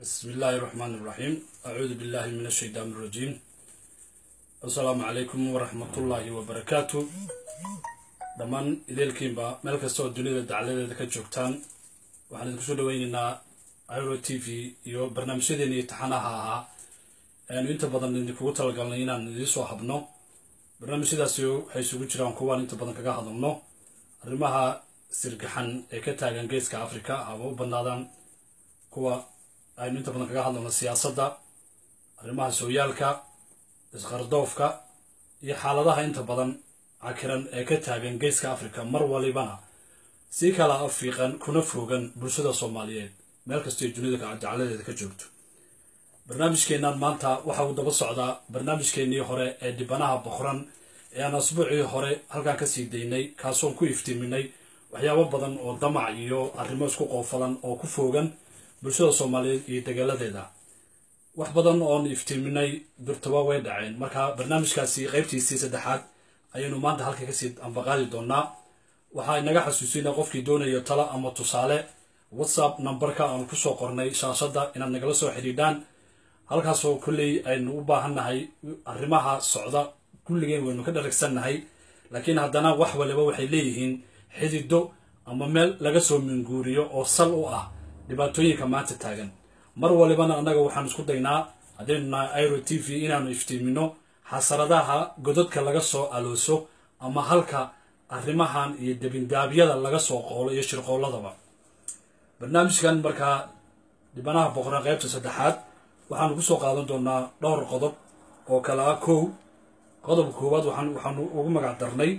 بسم الله الرحمن الرحيم أعوذ بالله من الشيطان الرجيم السلام عليكم ورحمة الله وبركاته dhammaan ideelkiinba meel kasta oo dunida dacladeeda ka joogtaan waxaan idinku soo dhaweyneynaa iro t v iyo barnaamijyadeena iyo taxanaha ahaa aynu inta badan idinkugu talagalnay inaan idiinsoo habno barnaamijyadaasi waxay isugu jiraan kuwaan inta badan kaga hadalno arrimaha sirgaxan ee ka taagan geeska africa haba u badnaadaan kuwa aynu inta badan kaga hadalno siyaasadda arrimaha sooyaalka isqardoofka iyo xaaladaha inta badan cakiran ee ka taagan geeska africa mar walibana si kala afiiqan kuna foogan bulshada soomaaliyeed meel kastoo dunida dacladeeda ka joogto barnaamijkeennan maanta waxa uu daba socdaa barnaamijkeennii hore ee dhibanaha boqran ee aan asbuucii hore halkan ka sii daynay kaasoon ku iftiiminay waxyaabo badan oo damac iyo arrimo isku qoofalan oo ku foogan bulshada soomaaliyeed iyo dagaaladeeda wax badan oon iftiiminay durtaba way dhaceen marka barnaamijkaasi qaybtiisii saddexaad ayaynu maanta halka kasii ambaqaadi doonaa waxaa inaga xasuusina qofkii doonayo talo ama tusaale whatsapp numberka aan kusoo qornay shaashadda inaad nagala soo xidhiidhaan halkaasoo kolley aynu u baahannahay arrimaha socda kulligeen waynu ka dharagsannahay laakiin haddana wax waliba waxay leeyihiin xidido ama meel laga soo minguuriyo oo sal u ah dhibaatooyinka maanta taagan mar walibana annaga waxaan isku daynaa haddaynu nahay iro t v inaanu iftiimino xasaradaha godadka laga soo alooso ama halka arrimahan iyo debindaabyada laga soo qoolo iyo shirqoolladaba barnaamijkan markaa dhibanaha boqoraan qaybta saddexaad waxaanu kusoo qaadan doonaa dhowr qodob oo kale ah kow qodobka koowaad waxaanu ugu magac darnay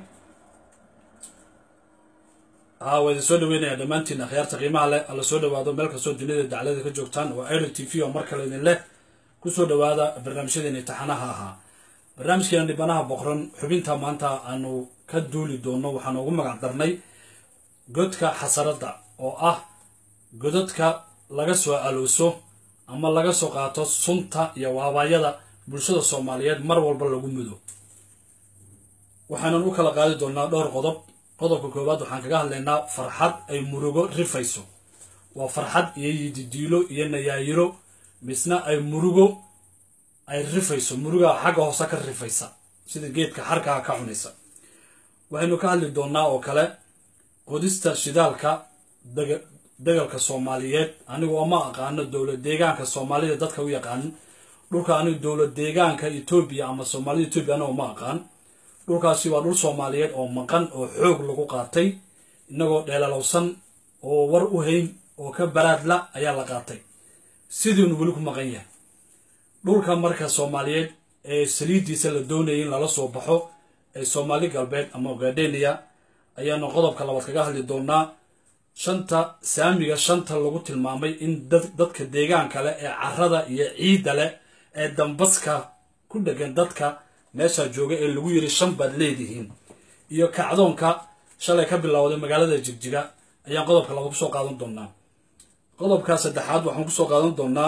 haa waa idin soo dhaweynaya dhammaantiin akhyaarta qiimaha leh alla soo dhawaado meel kastoo dunida daclada ka joogtaan waa iro t v oo mar kale idin leh kusoo dhawaada barnaamijyadeeni taxanaha ahaa barnaamijkeena dhibanaha boqran xubinta maanta aanu ka duuli doono waxaanu ugu magac darnay godka xasaradda oo ah godadka laga soo alooso ama laga soo qaato sunta iyo waabaayada bulshada soomaaliyeed mar walba lagu mudo waxaanan u kala qaadi doonaa dhowr qodob qodobka koowaad waxaan kaga hadlaynaa farxad ay murugo rifayso waa farxad iyo yididiilo iyo nayaayiro misna ay murugo ay rifayso murugaa xagga hoose ka rifaysa sida geedka xarkaha ka cunaysa waxaynu ka hadli doonaa oo kale qodista shidaalka dagalka soomaaliyeed anigu oma aqaano dowlad deegaanka soomaalida dadka u yaqaan dhulka anigu dowlad deegaanka etoobiya ama soomaalida etoobiya aniga oma aqaan dhulkaasi waa dhul soomaaliyeed oo maqan oo xoog lagu qaatay inagoo dheelalowsan oo war u hayn oo ka baraadla ayaa la qaatay sidiinu weli ku maqan yahay dhulka marka soomaaliyeed ee saliiddiisa la doonayay in lala soo baxo ee soomaali galbeed ama ogadenia ayaanu qodobka labaad kaga hadli doonaa shanta saamiga shanta lagu tilmaamay in dadka deegaanka leh ee carada iyo ciidda leh ee dambaska ku dhegan dadka meeshaa jooga ee lagu yiri shan baad leedihiin iyo kacdoonka shalay ka bilowday magaalada jigjiga ayaan qodobka labaad kusoo qaadan doonaa qodobka saddexaad waxaan kusoo qaadan doonaa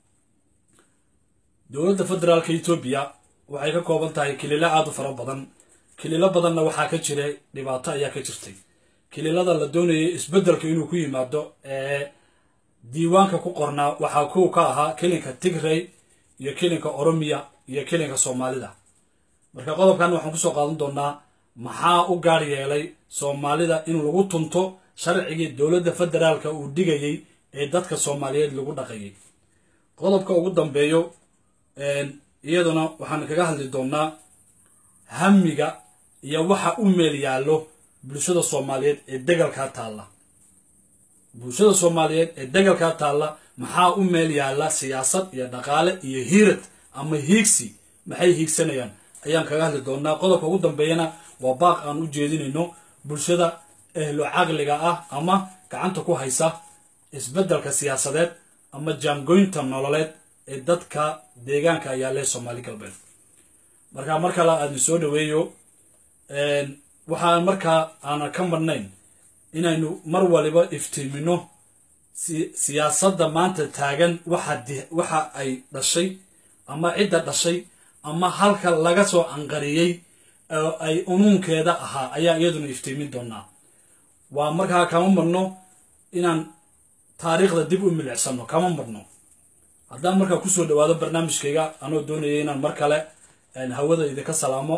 dowladda federaalka etoobiya waxay ka kooban tahay kililo aada u fara badan kililo badanna waxaa ka jira dhibaato ayaa ka jirtay kililada la doonayay isbeddelka inuu ku yimaado ee diiwaanka ku qornaa waxaa kow ka ahaa kelinka tigray iyo kelinka oromiya iyo kelinka soomaalida marka qodobkan waxaan kusoo qaadan doonaa maxaa u gaar yeelay soomaalida in lagu tunto sharcigii dowladda federaalka uu dhigayay ee dadka soomaaliyeed lagu dhaqayay qodobka ugu dambeeyo iyaduna waxaan kaga hadli doonaa hamiga iyo waxa u meel yaallo bulshada soomaaliyeed ee degalkaa taalla bulshada soomaaliyeed ee degalkaa taalla maxaa u meel yaalla siyaasad iyo dhaqaale iyo hiirad ama hiigsi maxay hiigsanayaan ayaan kaga hadli doonaa qodobka ugu dambeeyana waa baaq aan u jeedinayno bulshada ehlo caqliga ah ama gacanta ku haysa isbeddelka siyaasadeed ama jaangoynta nololeed ee dadka deegaanka ayaa leh soomaali galbeed marka mar kale aadna soo dhaweeyo waxaan markaa aanan ka marnayn inaynu mar waliba iftiimino siyaasadda maanta taagan waxa ay dhashay ama cidda dhashay ama halka laga soo anqariyey oo ay unuunkeeda ahaa ayaa iyaduna iftiimin doonaa waa markaa kama marno inaan taariikhda dib u milicsano kama marno haddaan markaa kusoo dhawaado barnaamijkayga anoo doonaya inaan mar kale hawada idinka salaamo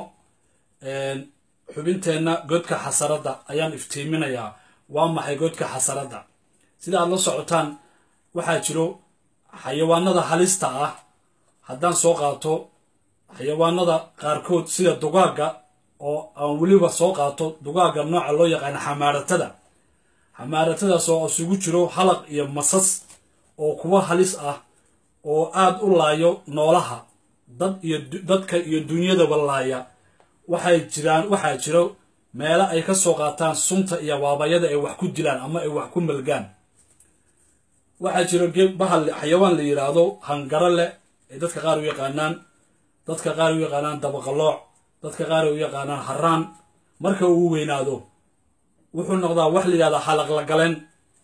xubinteenna godka xasaradda ayaan iftiiminayaa waa maxay godka xasaradda sida aad la socotaan waxaa jiro xayawaanada halista ah haddaan soo qaato xayawaanada qaarkood sida dugaagga oo aan weliba soo qaato dugaagga nooca loo yaqaano xamaaratada xamaaratadaas oo isugu jiro halaq iyo masas oo kuwa halis ah oo aada u laayo noolaha dad iyo dadka iyo dunyadaba laaya waxay jiraan waxaa jiro meelo ay ka soo qaataan sunta iyo waabayada ay wax ku dilaan ama ay wax ku melgaan waxaa jiro bahal xayawaan la yidhaahdo hangaro leh ay dadka qaar u yaqaanaan dadka qaar u yaqaanaan dabaqalooc dadka qaar u yaqaanaan haraan marka uu weynaado wuxuu noqdaa wax la yidhahdaa halaqlagaleen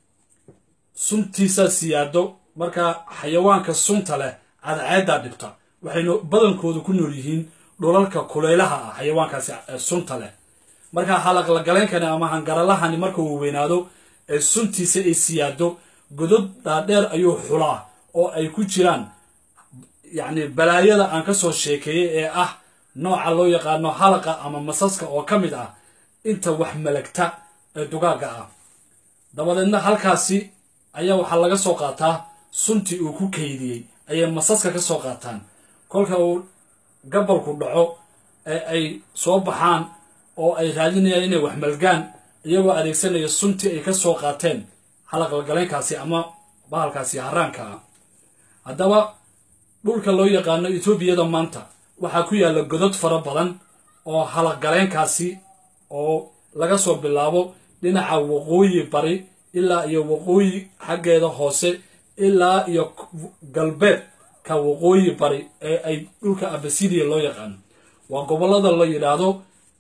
suntiisaa siyaado markaa xayawaanka sunta leh cadceeddaa dhibta waxaynu badankoodu ku nool yihiin dhulalka kuleylaha ah xayawaankaasi sunta leh markaa halaqlagaleenkani ama hangaralahani marka uu weynaado ee suntiisa ay siyaado godod dhaadheer ayuu xulaa oo ay ku jiraan yacni balaayada aan ka soo sheekeeyey ee ah nooca loo yaqaano halaqa ama masaska oo ka mid ah inta wax malagta ee dugaagga ah dabadeedna halkaasi ayaa waxaa laga soo qaataa suntii uu ku kaydiyey ayay masaska ka soo qaataan kolka uu gabalku dhaco ee ay soo baxaan oo ay raadinayaan inay wax malgaan iyagoo adeegsanaya suntii ay ka soo qaateen halaqalgaleenkaasi ama bahalkaasi haraanka ah haddaba dhulka loo yaqaano etoobiyada maanta waxaa ku yaalla godod fara badan oo halaqgaleenkaasi oo laga soo bilaabo dhinaca waqooyi bari ilaa iyo waqooyi xaggeeda hoose ilaa iyo galbeedka waqooyi bari ee ay dhulka abasidiya loo yaqaano waa gobollada la yidhaahdo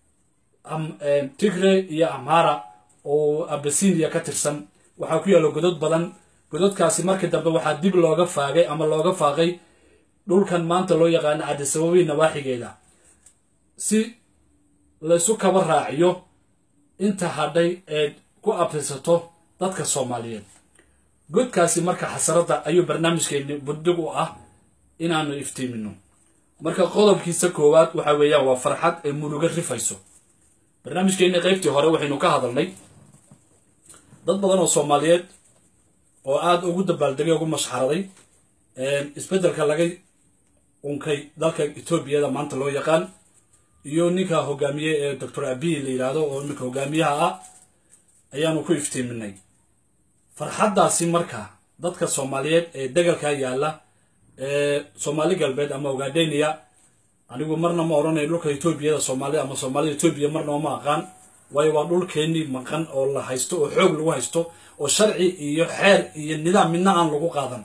tigre iyo amhara oo abasidiya ka tirsan waxaa ku yaalla godod badan gododkaasi markii dambe waxaa dib looga faagay ama looga faaqay dhulkan maanta loo yaqaano cadisababi nawaaxigeeda si laysu kaba raaciyo inta hadhay ee ku abtirsato dadka soomaaliyeed godkaasi marka xasaradda ayuu barnaamijkeeni buddig u ah inaanu iftiimino marka qodobkiisa koowaad waxa weeyaan waa farxad ay muruga rifayso barnaamijkeeni qaybtii hore waxaynu ka hadalnay dad badan oo soomaaliyeed oo aada ugu dabaaldegay ugu mashxaraday isbeddelka laga unkay dalka etoobiyada maanta loo yaqaan iyo ninka hogaamiye ee doctor abiy la yidhaahdo oo iminka hogaamiyaha ah ayaanu ku iftiiminay farxaddaasi marka dadka soomaaliyeed ee degalkaa yaalla ee soomaali galbeed ama ogaadheniya anigu marna ma odhanayo dhulka etoobiyada soomaalida ama soomaalida etoobiya marna ma aqaan waayo waa dhulkeennii maqan oo la haysto oo xoog lagu haysto oo sharci iyo xeer iyo nidaam midna aan lagu qaadan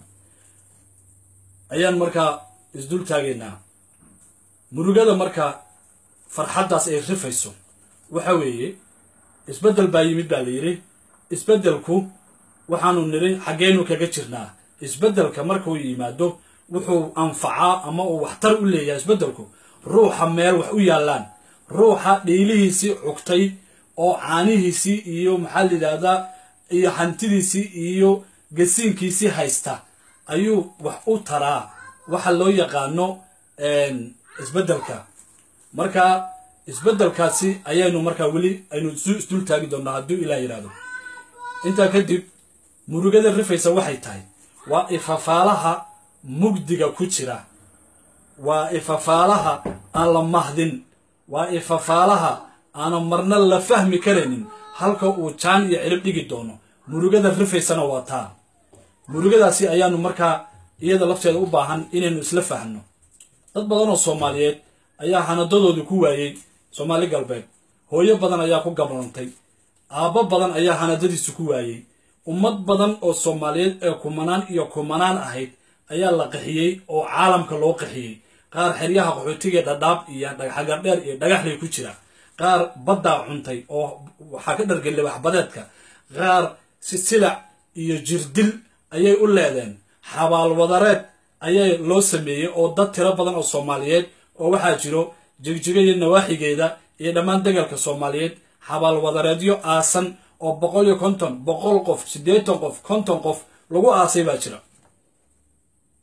ayaan markaa isdul taagaynaa murugada marka farxaddaas ay rifayso waxa weeye isbeddel baa yimid baa la yidhi isbeddelku waxaanu nidhi xaggeynu kaga jirnaa isbeddelka markuu yimaado wuxuu anfacaa ama uu waxtar u leeyahay isbeddelku ruuxa meel wax u yaallaan ruuxa dhiilihiisii cugtay oo caanihiisii iyo maxaa la yidhaahdaa iyo hantidiisii iyo gasiinkiisii haysta ayuu wax u taraa waxa loo yaqaano isbeddelka marka isbeddelkaasi ayaynu markaa weli aynu isu isdul taagi doonnaa hadduu ilaah yidhaahdo intaa kadib murugada rifaysa waxay tahay waa ifafaalaha mugdiga ku jira waa ifafaalaha aan la mahdin waa ifafaalaha aanan marna la fahmi karaynin halka uu jaan iyo cirib dhigi doono murugada rifaysana waa taa murugadaasi ayaanu markaa iyada lafteeda u baahan inaynu isla fahno dad badan oo soomaaliyeed ayaa hanadadoodii ku waayey soomaali galbeed hooyo badan ayaa ku gablantay aabbo badan ayaa hanadadiisu ku waayey ummad badan oo soomaaliyeed ee kumanaan iyo kumanaan ahayd ayaa la qaxiyey oo caalamka loo qaxiyey qaar xeryaha qaxootiga dhadhaab iyo xagardheer iyo dhagaxlay ku jira qaar baddaa cuntay oo waxaa ka dhargelay waxbadeedka qaar sisilac iyo jirdil ayay u leedeen xabaalwadareed ayaa loo sameeyey oo dad tiro badan oo soomaaliyeed oo waxaa jiro jigjiga iyo nawaaxigeeda iyo dhammaan degalka soomaaliyeed xabaalwadareedyo aasan oo boqol iyo konton boqol qof siddeetan qof konton qof lagu aasay baa jira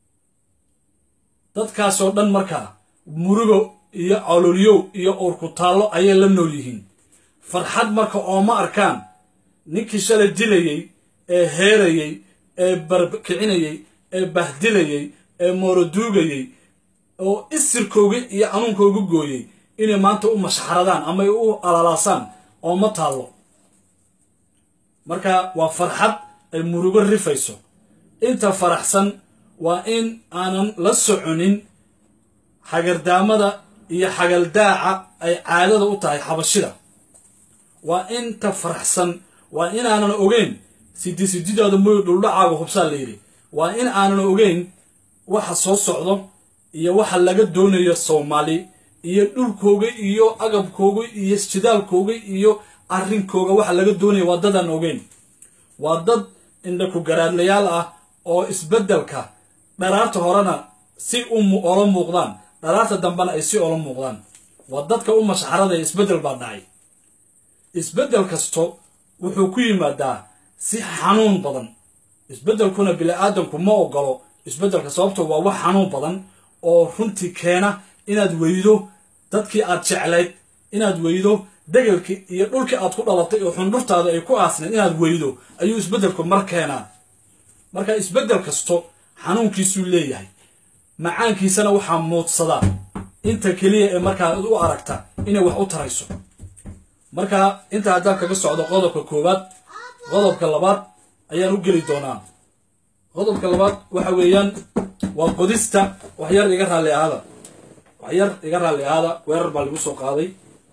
dadkaasoo dhan markaa murugo iyo cololyow iyo uurkutaallo ayay la nool yihiin farxad marka ooma arkaan ninkii shalay dilayey ee heerayey ee barkicinayey ee bahdilayey ee mooroduugayey oo isirkooga iyo anuunkooga gooyey inay maanta u mashxaradaan ama ay u alalaasaan ooma taallo marka waa farxad ay murugo rifayso inta faraxsan waa in aanan la soconin xagardaamada iyo xagaldaaca ay caadada u tahay xabashida waa inta faraxsan waa inaanan ogeyn sidi sididaada moy dhuldhacaaga hubsaa la yidhi waa in aanan ogeyn waxa soo socdo iyo waxa laga doonayo soomaali iyo dhulkooga iyo agabkooga iyo jidaalkooga iyo arrinkooga waxa laga doonaya waa dadaan ogeyn waa dad indhaku garaadlayaal ah oo isbeddelka dharaarta horena si ola muuqdaan dharaarta dambena ay si ola muuqdaan waa dadka u mashxaradaya isbeddel baa dhacay isbeddel kasto wuxuu ku yimaadaa si xanuun badan isbeddelkuna bili-aadanku ma ogolo isbeddelka sababto waa wax xanuun badan oo runtii keena inaad weydo dadkii aad jeclayd inaad weydo degelkii iyo dhulkii aad ku dhalatay oo xundhurtaada ay ku aasnayd inaad weydo ayuu isbeddelku mar keenaa marka isbeddel kasto xanuunkiisuu leeyahay macaankiisana waxaa muudsadaa inta keliya ee markaa u aragta inay wax u tarayso marka inta haddaan kaga socdo qodobka koowaad qodobka labaad ayaan u geli doonaa qodobka labaad waxa weeyaan waa qodista waxyar iga raalli ahaada waxyar iga raalli ahaada weerar baa lagu soo qaaday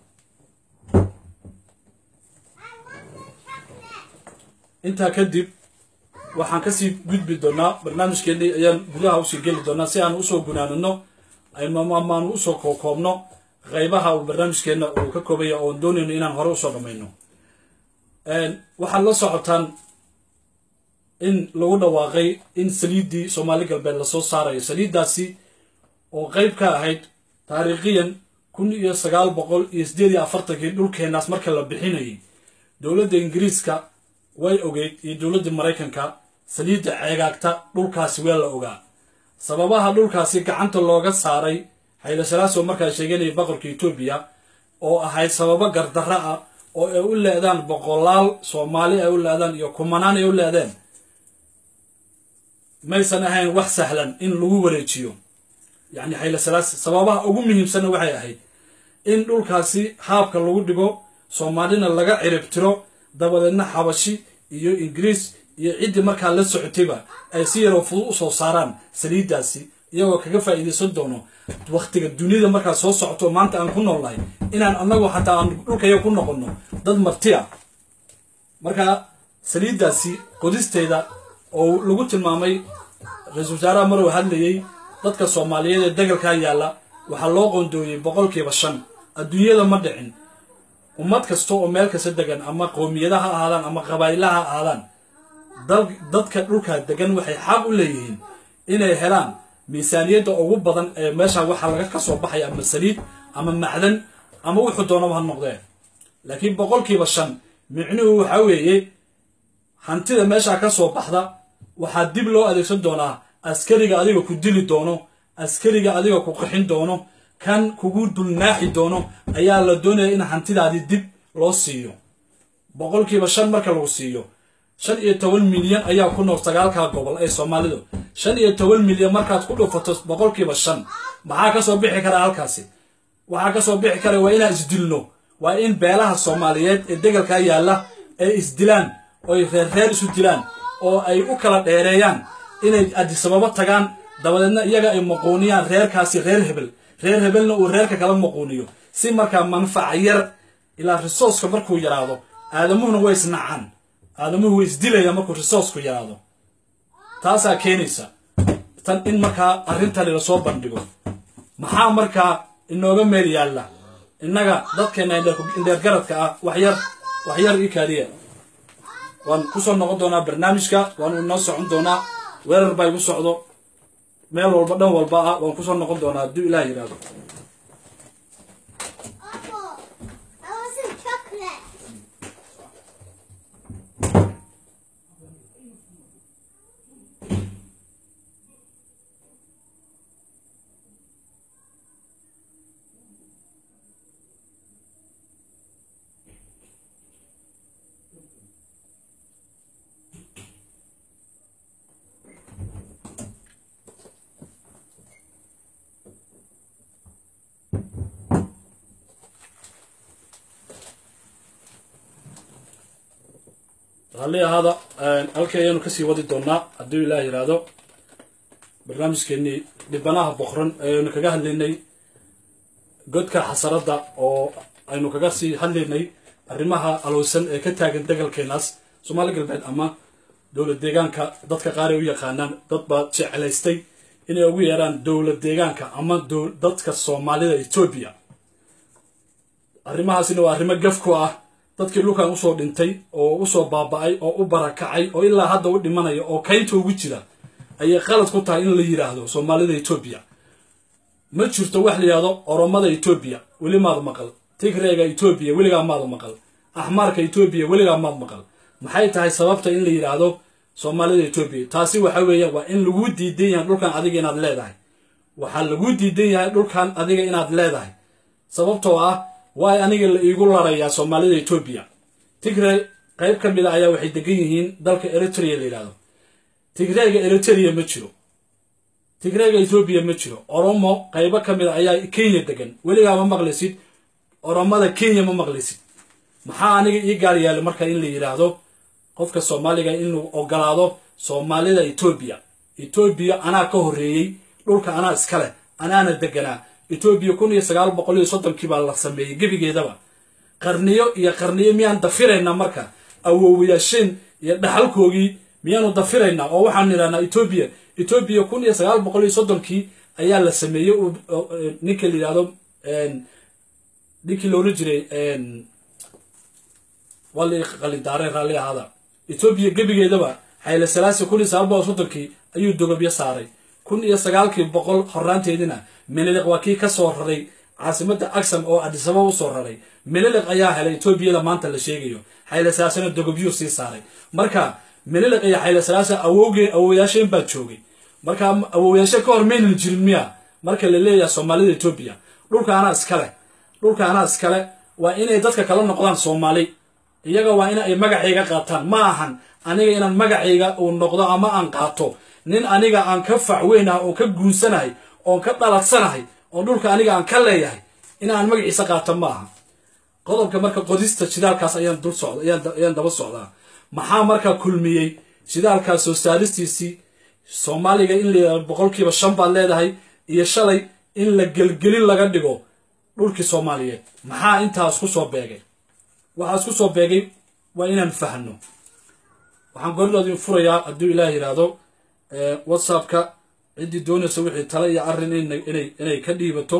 intaa kadib waxaan kasii gudbi doonaa barnaamijkeennii ayaan gudaha usii geli doonaa si aan usoo gunaanino amaanu usoo koobno qaybaha uu barnaamijkeenna uu ka koobaya oon doonayno inaan hore usoo dhammayno waxaad la socotaan in lagu dhawaaqay in saliiddii soomaali galbeed lasoo saarayo saliiddaasi oo qayb ka ahayd taariikhiyan kun iyo sagaal boqol iyo siddeed iyo afartankii dhulkeennaas marka la bixinayay dowladda ingiriiska way ogeyd iyo dowladda maraykanka saliidda ceegaagta dhulkaasi waa la ogaa sababaha dhulkaasi gacanta looga saaray xaylasalaasoo markaa sheeganaya boqorka etoobiya oo ahayd sababo gardarra ah oo ay u leedaan boqolaal soomaali ay u leedaan iyo kumanaan ay u leedeen maysan ahayn wax sahlan in lagu wareejiyo yacni xaylasalaas sababaha ugu muhiimsanna waxay ahayd in dhulkaasi haabka lagu dhigo soomaalina laga ciribtiro dabadeedna xabashi iyo ingiriis iyo ciddii markaa la socotayba ay si yaroo fudud usoo saaraan saliiddaasi iyagoo kaga faa'iidaysan doono wakhtiga dunida markaa soo socoto maanta aan ku noolnahay inaan annagu xataa aan dhulkaya ku noqonno dad marti ah marka saliiddaasi qodisteeda oo lagu tilmaamay ra-iisul wasaaraha maruu hadlayey dadka soomaaliyeed ee degalkaa yaalla waxaa loo qoondooyey boqolkiiba shan adduunyada ma dhicin ummad kasta oo meel kasta degan ama qowmiyada ha ahaadaan ama qabaa'ila ha ahaadaan dadka dhulkaa degan waxay xaq u leeyihiin inay helaan miisaaniyadda ugu badan ee meesha waxaa laga kasoo baxaya ama saliid ama macdan ama wuxuu doonaba ha noqdee laakiin boqolkiiba shan micnuhu waxaa weeye hantida meeshaa ka soo baxda waxaa dib loo adeegsan doonaa askariga adiga ku dili doono askariga adiga ku qaxin doono kan kugu dulnaaxi doono ayaa la doonaya in hantidaadii dib loo siiyo boqolkiiba shan marka lagu siiyo shan iyo toban milyan ayaa ku nool sagaalkaa gobol ee soomaalidu shan iyo toban milyan markaad ku dhufato boqolkiiba shan maxaa kasoo bixi karaa halkaasi waxaa kasoo bixi kara waa inaan isdilno waa in beelaha soomaaliyeed ee degalkaa yaalla ay isdilaan oy reerreer isu dilaan oo ay u kala dheereeyaan inay adisababo tagaan dabadeedna iyaga ay maquuniyaan reerkaasi reer hebel reer hebelna uu reerka kala maquuniyo si markaa manfaca yar ilaa risooska markuu yaraado aadamuhuna way isnacaan aadamuhu way isdilayaan markuu risoosku yaraado taasaa keenaysa tan in markaa arrintani lasoo bandhigo maxaa markaa inooga meel yaalla innaga dadkeena indheergaradka ah waxyar waxyar ii kaadiya waan kusoo noqon doonaa barnaamijka waanu inoo socon doonaa weerar baa igu socdo meel walba dhan walba ah waan kusoo noqon doonaa hadduu ilaah yidhaahdo I want some chocolate. raalli ahaada halkii ayaanu kasii wadi doonaa hadduu ilaah yidhaahdo barnaamijkeenii dhibanaha boqran ayaynu kaga hadlaynay godka xasaradda oo aynu kaga sii hadlaynay arrimaha alowsan ee ka taagan degalkeenaas soomaali galbeed ama dowlad deegaanka dadka qaar ay u yaqaanaan dad baa jeclaystay inay ugu yeeraan dowlad deegaanka ama dadka soomaalida etoobiya arrimahaasina waa arrimo gaf ku ah dadkii dhulkan usoo dhintay oo usoo baaba-ay oo u barakacay oo ilaa hadda u dhimanaya oo kaynta ugu jira ayay qalad ku tahay in la yidhaahdo soomaalida etoobiya ma jirto wax la yidhahdo oromada etoobiya weli maad maqal tigreega etoobiya weligaa maad maqal axmaarka etoobiya weligaa maad maqal maxay tahay sababta in la yidhaahdo soomaalida etoobiya taasi waxa weeya waa in lagu diidan yahay dhulkan adiga inaad leedahay waxaa lagu diidan yahay dhulkan adiga inaad leedahay sababtoo ah waay aniga la iigu larayaa soomaalida etoobiya tigre qayb ka mid a ayaa waxay degan yihiin dalka eritrea la yidhahdo tigreega eritrea ma jiro tigreega etoobiya ma jiro oromo qaybo ka mid a ayaa kenya degan weligaa ma maqlaysid oromada kenya ma maqlaysid maxaa aniga ii gaar yaala marka in la yidhaahdo qofka soomaaliga inuu ogolaado soomaalida etoobiya etoobiya anaa ka horreeyey dhulka anaa iskale anaana deganaa etoobiya kun iyo sagaal boqol iyo soddonkii baa la sameeyey gebigeedaba qarniyo iyo qarniyo miyaan dafiraynaa marka awoowayaasheen iyo dhaxalkoogii miyaanu dafiraynaa oo waxaan idhahnaa etoobiya etoobiya kun iyo sagaal boqol iyo soddonkii ayaa la sameeyey ninka la yidhahdo ninkii loola jiray waa la qalindaareen raalli ahaada etoobiya gebigeedaba xayle salaasi kun iyo sagaal boqol soddonkii ayuu dogobyo saaray kun iyo sagaalkii boqol horaanteedina meneliq waa kii ka soo raray caasimadda agsam oo adisaba u soo raray meneliq ayaa helay etoobiyada maanta la sheegayo xayle salaasina dogobyuu sii saaray marka meneliq iyo xayle salaasa awowgee awowayaasheen baa joogay marka awowayaashe ka hor maynan jirin miya marka la leeyahay soomaalida etoobiya dhulka anaa iskale dhulka anaa iskale waa inay dadka kala noqdaan soomaali iyaga waa in ay magacayga qaataan ma ahan aniga inaan magacayga uu noqdo ama aan qaato nin aniga aan ka facweynahay oon ka guunsanahay oon ka dhaladsanahay oon dhulka aniga aan ka leeyahay inaan magaciisa qaato ma aha qodobka marka qodista shidaalkaas ayaan dul socda ayaan daba socdaa maxaa markaa kulmiyey shidaalkaas soo saaristiisii soomaaliga in la boqolkiiba shan baad leedahay iyo shalay in la gelgelin laga dhigo dhulkii soomaaliyeed maxaa intaas ku soo beegay waxaa isku soo beegay waa inaan fahno waxaan goridhoodin furayaa hadduu ilaah yidhaahdo whatsappka ciddii doonaysa wixii tale iyo arrin inay inay ka dhiibato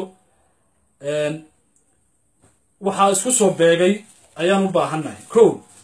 waxaa isku soo beegay ayaan u baahannahay ko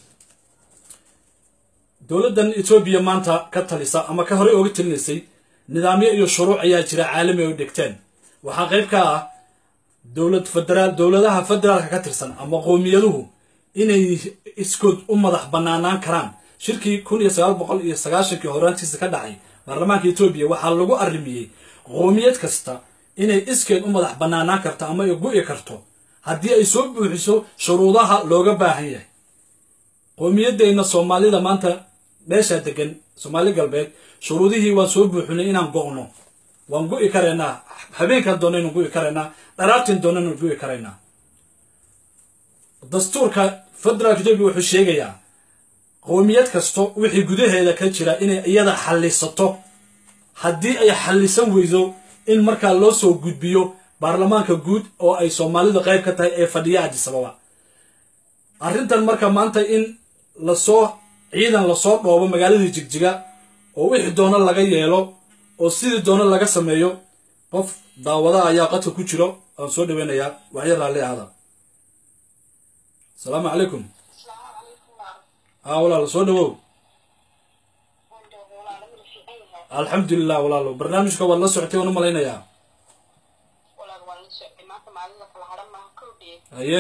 dowladdan etoobiya maanta ka talisa ama ka horey ooga talinaysay nidaamyo iyo shuruuc ayaa jira caalami oo dhegteen waxaa qayb ka ah dowlad federaal dowladaha federaalka ka tirsan ama qowmiyaduhu inay iskood u madax banaanaan karaan shirkii kun iyo sagaal boqol iyo sagaashankii horaantiisa ka dhacay baarlamaanka etoobiya waxaa lagu arrimiyey qoomiyad kasta inay iskeed u madax banaanaan karto ama ay gu'i karto haddii ay soo buuxiso shuruudaha looga baahan yahay qoomiyadeenna soomaalida maanta meeshaa degan soomaali galbeed shuruudihii waan soo buuxinay inaan go'no waan gu'i karaynaa habeenkan doonaynu gu'i karaynaa dharaartin doonaynu gu'i karaynaa dastuurka federaalka etoobiya wuxuu sheegayaa qowmiyad kasto wixii gudaheeda ka jira inay iyada xallisato haddii ay xallisan weydo in markaa loo soo gudbiyo baarlamaanka guud oo ay soomaalidu qayb ka tahay ee fadhiya adisababa arrintan marka maanta in lasoo ciidan lasoo dhoobo magaaladii jigjiga oo wixii doono laga yeelo oo sidii doono laga sameeyo qof daawada ayaa qadka ku jiro aan soo dhaweynayaa waxya raalli ahada asalaamu calaykum haa walaalo soo dhawow alxamdulilah walaalo barnaamijka waad la socotay waan u malaynayaa haye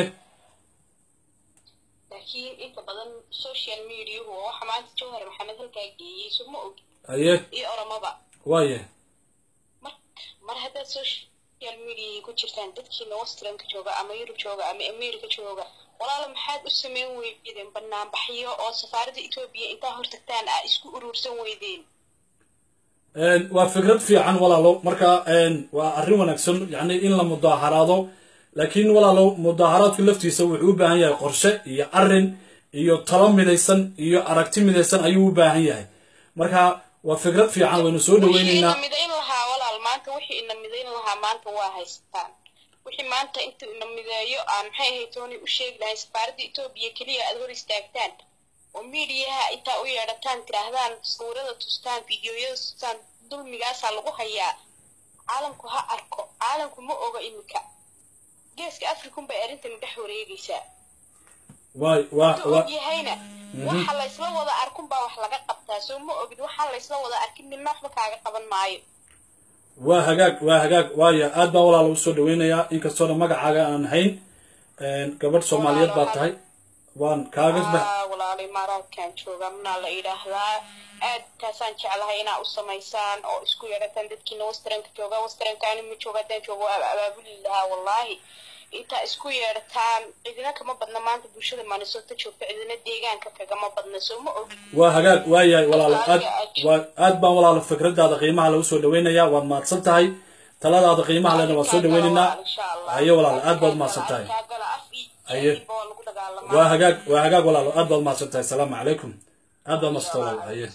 laakiin inta badan social mediahu oo waxa maanta jawhar maxamed halkaa geeyey suma og haye iyo oromaba waaye mar mar haddaad social media ku jirtaan dadkiina westranka jooga ama yurub jooga ama america jooga walaalo maxaad u sameyn weydeen banaanbaxyo oo safaaradda etoobiya intaa hortagtaan aa isku urursan weydeen waa fikrad fiican walaalo marka waa arrin wanaagsan yacni in la mudaaharaado laakiin walaalo mudaaharaadku laftiisa wuxuu u baahan yahay qorshe iyo arrin iyo talo midaysan iyo aragti midaysan ayuu u baahan yahay marka waa fikrad fiican waynu soo wixii dhaweyneynaa ina midayn lahaa walaal maanta wixii ina midayn lahaa maanta waa haystaan wixii maanta inta ina mideeyo aan maxay ahayd tooni u sheegi lahayn safaaradda etoobiya keliya aad hor istaagtaan oo miidiyaha intaa u yeedhataan tidhaahdaan sawirada tustaan fiidiyoyada tustaan dulmigaasaa lagu hayaa caalamku ha arko caalamku ma oga iminka geeska afrikun bay arrintan dhex wareegaysaa waay waa intuu waa og yahayna waxa la isla wada arkun baa wax laga qabtaa soo ma ogid waxaa la isla wada arkin midna waxba kaaga qaban maayo waa hagaag waa hagaag waaya aad baan walaala u soo dhaweynayaa inkastoona magacaaga aan hayn gabadh soomaaliyeed baa tahay waan kaaga ba- Ah, walaalo imaaraadkan jooga manaa la yidhaahdaa aad taasaan jeclahay inaa u samaysaan oo isku yeedhataan dadkiina westranka jooga westranka ani ma jooga haddaan joogo waa abaabuli lahaa wallaahi intaa isku yeedhataan cidina kama badna maanta bulshada maanisota joogta cidina deegaanka kagama badna soo ma ogid waa hagaag waa yahay walaalo aad waa aad baan walaalo fikradaada qiimaha lagu soo dhaweynayaa waad mahadsan tahay taladaada qiimaha lena waan soo dhaweyneynaa haye walaalo aad baad mahadsan tahay Haye. waa hagaag waa hagaag walaalo aad baad mahadsan tahay asalaamu calaykum aad baad mahadsan tahay walaalo haye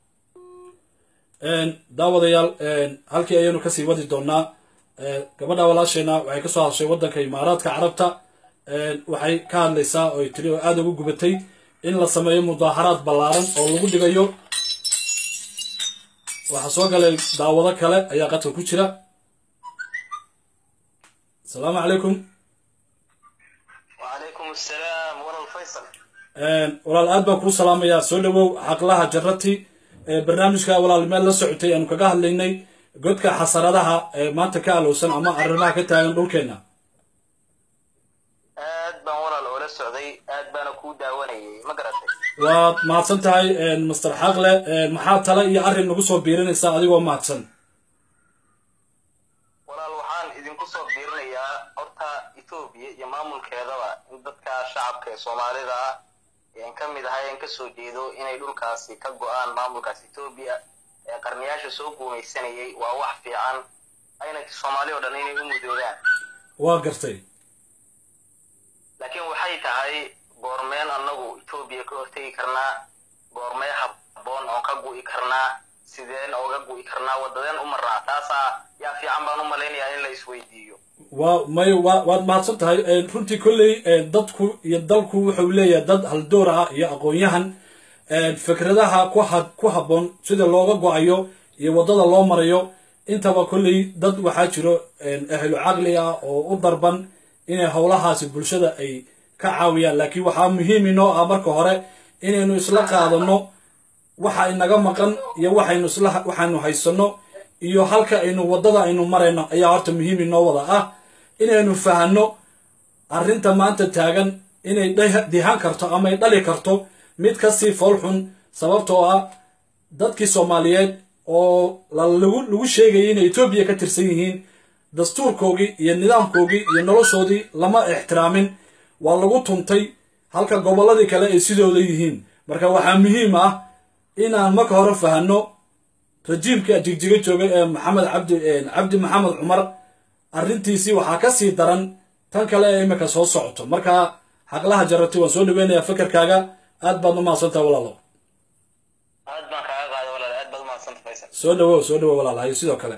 Een, daawadayaal een, halkii ayaynu kasii wadi doonaa Ee, gabadha walaasheena waxay ka soo hadashay waddanka imaaraadka carabta Een, waxay ka hadlaysaa oo ay tiri oo aada ugu gubatay in la sameeyo mudaaharaad ballaaran oo lagu dhigayo waxaa soo galay daawado kale ayaa qadka ku jira asalaamu calaykum وعليكم السلام ورا الفيصل Een, walaal aad baan kuu salaamayaa soo dhawow xaqlaha jarati ee barnaamijka walaal meel la socotay aanu kaga hadlaynay godka xasaradaha ee maanta ka alowsan ama arrimaha ka taagan dhulkeena aad baan walaal oola socday aad baana kuu daawanayay ma garatay waad mahadsan tahay master xaqle maxaa tale iyo arrin nagu soo biirinaysaa adigoo mahadsan walaal waxaan idinku soo biirinayaa horta etoobiya iyo maamulkeedaba in dadka shacabka ee soomaalida ah een ka mid ahay een kasoo jeedo inay dhulkaasi ka go-aan maamulkaas etoobiya ee qarniyaasha soo guumaysanayay waa wax fiican ayna soomaali oo dhan inay u mudoodaan waa gartay laakiin waxay tahay goormeen annagu etoobiya ka hortegi karnaa goormee habboon oon ka gu'i karnaa sideen ooga gu'i karnaa waddadeen u marnaa taasaa yaa fiican baan u malaynayaa in la isweydiiyo waa may waa waad mahadsan tahay runtii kolley dadku iyo dalku wuxuu leeyahay dad haldoor ah iyo aqoon-yahan fikradaha ku ha ku habboon sida looga go-ayo iyo waddada loo marayo intaba kolley dad waxaa jiro ahlu caqli ah oo u darban inay howlahaasi bulshada ay ka caawiyaan laakiin waxaa muhiim inoo ah marka hore inaynu isla qaadano waxa inaga maqan iyo waxaynu isla waxaynu haysano iyo halka aynu waddada aynu marayno ayaa horta muhiim inoo wada ah inaynu fahanno arrinta maanta taagan inay dihan karto ama ay dhali karto mid kasii foolxun sababtoo ah dadkii soomaaliyeed oo lagu lagu sheegayay inay etoobiya ka tirsan yihiin dastuurkoogii iyo nidaamkoogii iyo noloshoodii lama ixtiraamin waa lagu tuntay halka gobolladii kale ay sidooda yihiin marka waxaa muhiim ah inaan marka hore fahanno rajiimka jigjiga joogay ee maxamed cabdi cabdi maxamed cumar arrintiisii waxaa ka sii daran tan kale ee imika soo socoto marka xaqlaha jarati waan soo dhaweynayaa fikirkaaga aad baad umahadsantaha walaalo aad baan kaaga qaaday walaal aad baad umahadsanta faysal soo dhawow soo dhawow walaal hayo sidoo kale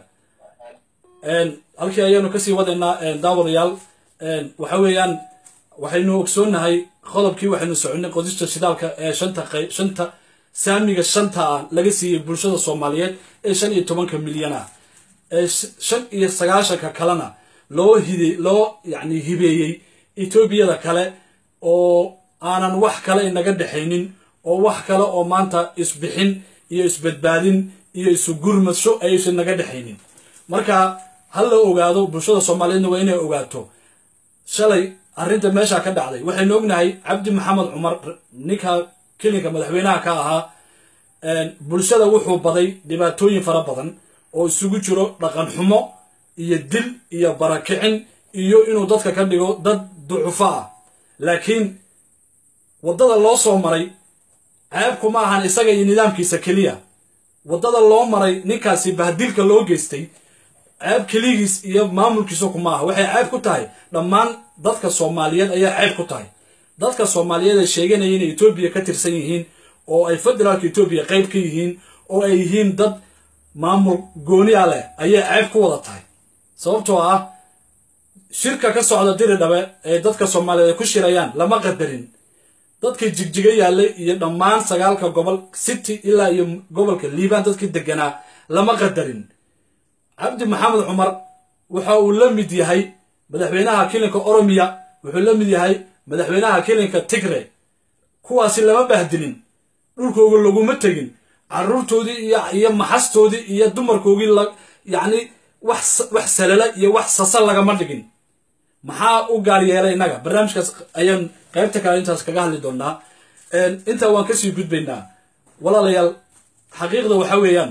halkii ayaanu kasii wadaynaa daawadayaal waxa weeyaan waxaynu ogsoonnahay qodobkii waxaynu soconay qodista shidaalka ee shanta qayb shanta saamiga shanta ah laga siiyey bulshada soomaaliyeed ee shan iyo tobanka milyan ah ee shan iyo sagaashanka kalena loo hide loo yacni hibeeyey etoobiyada kale oo aanan wax kale inaga dhexaynin oo wax kale oo maanta isbixin iyo isbadbaadin iyo isu gurmasho ayaysan naga dhexaynin marka ha la ogaado bulshada soomaaliyeedna waa inay ogaato shalay arrinta meesha ka dhacday waxaynu ognahay cabdi maxamed cumar ninka kelinka madaxweynaha ka ahaa bulshada wuxuu baday dhibaatooyin fara badan oo isugu jiro dhaqan xumo iyo dil iyo barakicin iyo inuu dadka ka dhigo dad ducufo ah laakiin waddada loo soo maray ceebku ma ahan isaga iyo nidaamkiisa keliya waddada loo maray ninkaasi bahdilka loo geystay ceeb keligiis iyo maamulkiisa kuma aha waxay ceeb ku tahay dhammaan dadka soomaaliyeed ayaa ceeb ku tahay dadka soomaaliyeed ee sheeganaya inay etoobiya ka tirsan yihiin oo ay federaalka etoobiya qayb ka yihiin oo ay yihiin dad maamul gooniya leh ayay ceeb ku wada tahay sababtoo ah shirka ka socda diri dhabe ee dadka soomaaliyeed ay ku shirayaan lama qadarin dadkii jigjiga yaallay iyo dhammaan sagaalka gobol city ilaa iyo gobolka liibaan dadkii deganaa lama qadarin cabdi maxamed cumar waxa uu la mid yahay madaxweynaha kilinka oromiya wuxuu la mid yahay madaxweynaha kilinka tigre kuwaasi lama bahdilin dhulkooga laguma tegin caruurtoodii iyo iyo maxastoodii iyo dumarkoogii la yacni wax wax salala iyo wax sasa lagama dhigin maxaa u gaar yeelay innaga barnaamijkaas ayaan qaybta kale intaas kaga hadli doonaa intaa waan kasii gudbaynaa walaalayaal xaqiiqda waxa weeyaan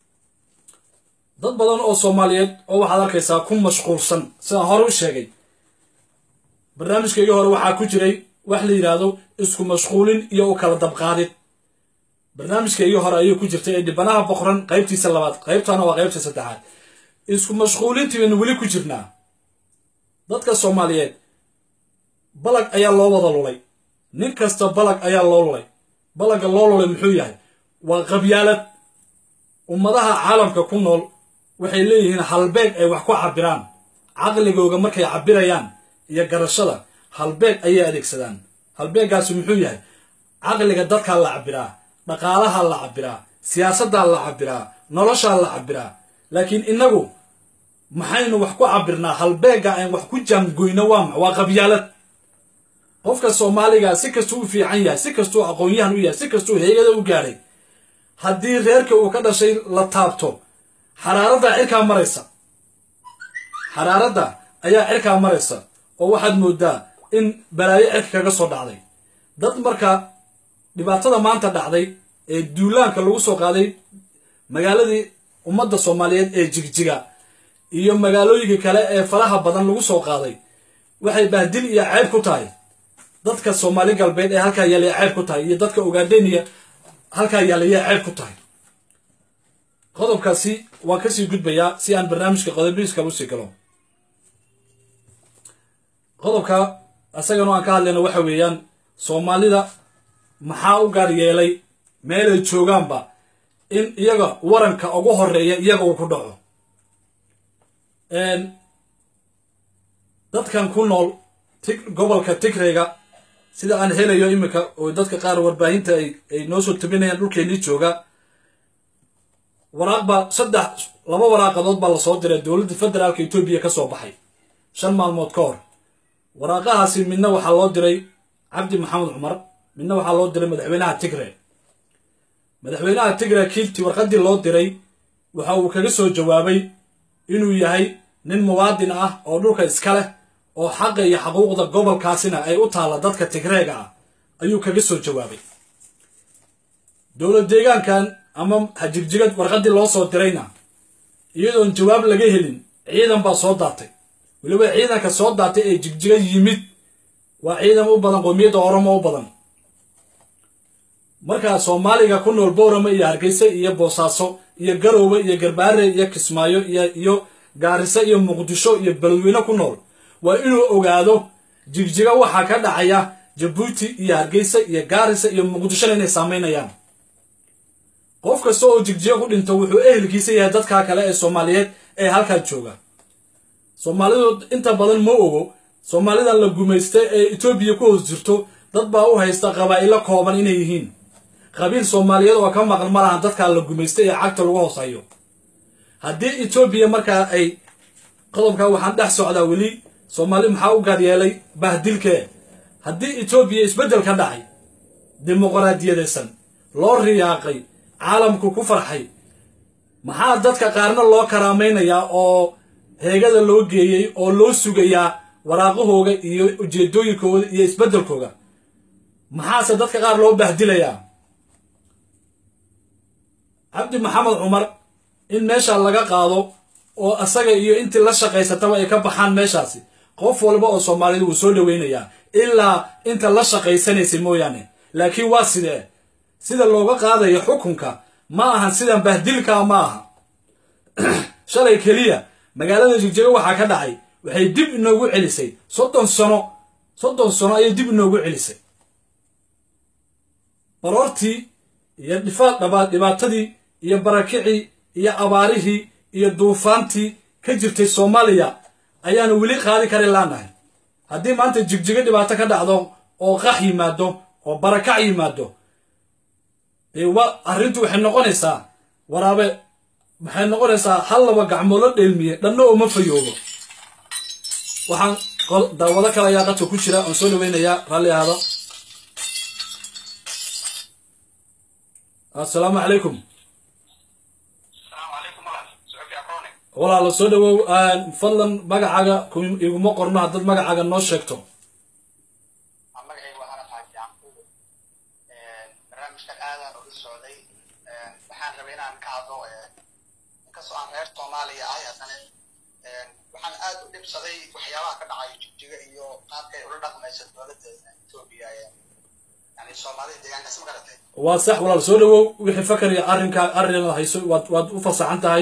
dad badan oo soomaaliyeed oo waxaad arkaysaa ku mashquulsan sidaan hore u sheegay barnaamijkaygii hore waxaa ku jiray wax la yidhaahdo isku mashquulin iyo u kala dabqaadid barnaamijkaygii hore ayay ku jirtay ee dhibanaha boqran qaybtiisa labaad qaybtana waa qaybta saddexaad isku mashquulintii baynu weli ku jirnaa dadka soomaaliyeed balag ayaa loo wada lulay nin kasta balag ayaa loo lulay balagga loo lulay muxuu yahay waa qabyaalad ummadaha caalamka ku nool waxay leeyihiin halbeeg ay wax ku cabiraan caqligooga markay cabirayaan iyo garashada halbeeg ayay adeegsadaan halbeeggaasi muxuu yahay caqliga dadkaa la cabiraa dhaqaalaha la cabiraa siyaasaddaa la cabiraa noloshaa la cabiraa laakiin innagu maxaynu wax ku cabirnaa halbeegga aan wax ku jaangoyno waa ma waa qabyaalad qofka soomaaliga si kastuu u fiican yahay si kastuu aqoon-yahan u yahay si kastuu heegada u gaadhay haddii reerka uu ka dhashay la taabto xaraaradda cirkaa maraysa xaraaradda ayaa cirkaa maraysa oo waxaad moodaa in balaayo cirka kaga soo dhacday dad marka dhibaatada maanta dhacday ee duulaanka lagu soo qaaday magaaladii ummadda soomaaliyeed ee jigjiga iyo magaalooyinka kale ee faraha badan lagu soo qaaday waxay bahdil iyo ceeb ku tahay dadka soomaali galbeed ee halkaa yaallaya ceeb ku tahay iyo dadka ogaadeniya halkaa yaallaya ceeb ku tahay qodobkaasi waan kasii gudbayaa si aan barnaamijka qodobiiska usii galo qodobka isagana aan ka hadlayno waxa weeyaan soomaalida maxaa u gaar yeelay meelay joogaanba in iyaga waranka ugu horeeya iyaga uu ku dhaco dadkan ku nool gobolka tigrayga sida aan helayo iminka oo dadka qaar warbaahinta ay noo soo tabinayaan dhulkeennii jooga waraaqba saddex laba waraaqadood baa lasoo diray dowladda federaalka etoobiya ka soo baxay shan maalmood ka hor waraaqahaasi midna waxaa loo diray cabdi maxamed cumar midna waxaa loo diray madaxweynaha tigre madaxweynaha tigre kiilti warqaddii loo diray waxa uu kaga soo jawaabay inuu yahay nin muwaadin ah oo dhulka iska leh oo xaqa iyo xaquuqda gobolkaasina ay u taalla dadka tigreega ah ayuu kaga soo jawaabay dowlad deegaankan ama hajigjigad warqaddii loo soo dirayna iyadoon jawaab laga helin ciidan baa soo daatay weliba ciidanka soo daatay ee jigjiga yimid waa ciidan u badan qoomiyadda oromo u badan markaa soomaaliga ku nool boorama iyo hargeysa iyo boosaaso iyo garoowe iyo garbaare iyo kismaayo iyo gaariso iyo muqdisho iyo beledweyne ku nool waa inuu ogaado jigjiga waxaa ka dhacaya jabuuti iyo hargeysa iyo gaarisa iyo muqdishona inay saamaynayaan qof kasta oo jigjiga ku dhinto wuxuu ehelkiisa yahay dadkaa kale ee soomaaliyeed ee halkaa jooga soomaalidu inta badan ma ogo soomaalidan la gumaystay ee etoobiya ku hoos jirto dad baa u haysta qabaa'ilo kooban inay yihiin qabiil soomaaliyeed oo ka maqan ma lahan dadkaa la gumaystay ee cagta lagu hoos hayo haddii etoobiya markaa ay qodobkaa waxaan dhex socdaa weli soomaali maxaa u gaar yeelay bahdilkee haddii etoobiya isbeddel ka dhacay dimuqraadiyadaysan loo riyaaqay caalamku ku farxay maxaa dadka qaarna loo karaamaynayaa oo heegada loo geeyey oo loo sugayaa waraaqahooga iyo ujeedooyinkooda iyo isbeddelkooga maxaase dadka qaar loo bahdilayaa cabdi maxamed cumar in meesha laga qaado oo asaga iyo intii la shaqaysataba ay ka baxaan meeshaasi qof walba oo soomaalida wuu soo dhoweynayaa ilaa inta la shaqaysanaysay mooyaane laakiin waa sidee sida looga qaadayo xukunka ma ahan sidan bahdilkaa ma aha shalay keliya magaalada jigjigo waxaa ka dhacay waxay dib inoogu celisay soddon sano soddon sano ayay dib inoogu celisay baroortii iyo dhifa dhaba dhibaatadii iyo barakicii iyo abaarihii iyo duufaantii ka jirtay soomaaliya ayaanu weli qaadi kari laanahay haddii maanta jigjigo dhibaato ka dhacdo oo qax yimaado oo barakac yimaado dee wa arrintu waxay noqonaysaa waraabe waxay noqonaysaa hal laba gacmoolo dheelmiye dhanna ooma fayoobo waxaan qol- daawado kale ayaa qadka ku jira oon soo dhaweynayaa raalli ahaado assalaamu calaykum walaalo soo dhawow fadlan magacaaga ku- iguma qorno haddaad magacaaga noo sheegto magacayga waa anad xaaji yacquub barnaamijkan aadaan uga socday waxaan rabay inaan ka hadlo inkastoo aan reer soomaaliya ahay haddana waxaan aad u dhibsaday waxyaabaha ka dhacaya jigjiga iyo qaabkay ula dhaqmaysa dowladda etoobiya yani soomaalida deegaankaas ma garatay waa sax walaal soo dhawow wixii fakar iyo arrinka arrin hayso waad waad u fasaxan tahay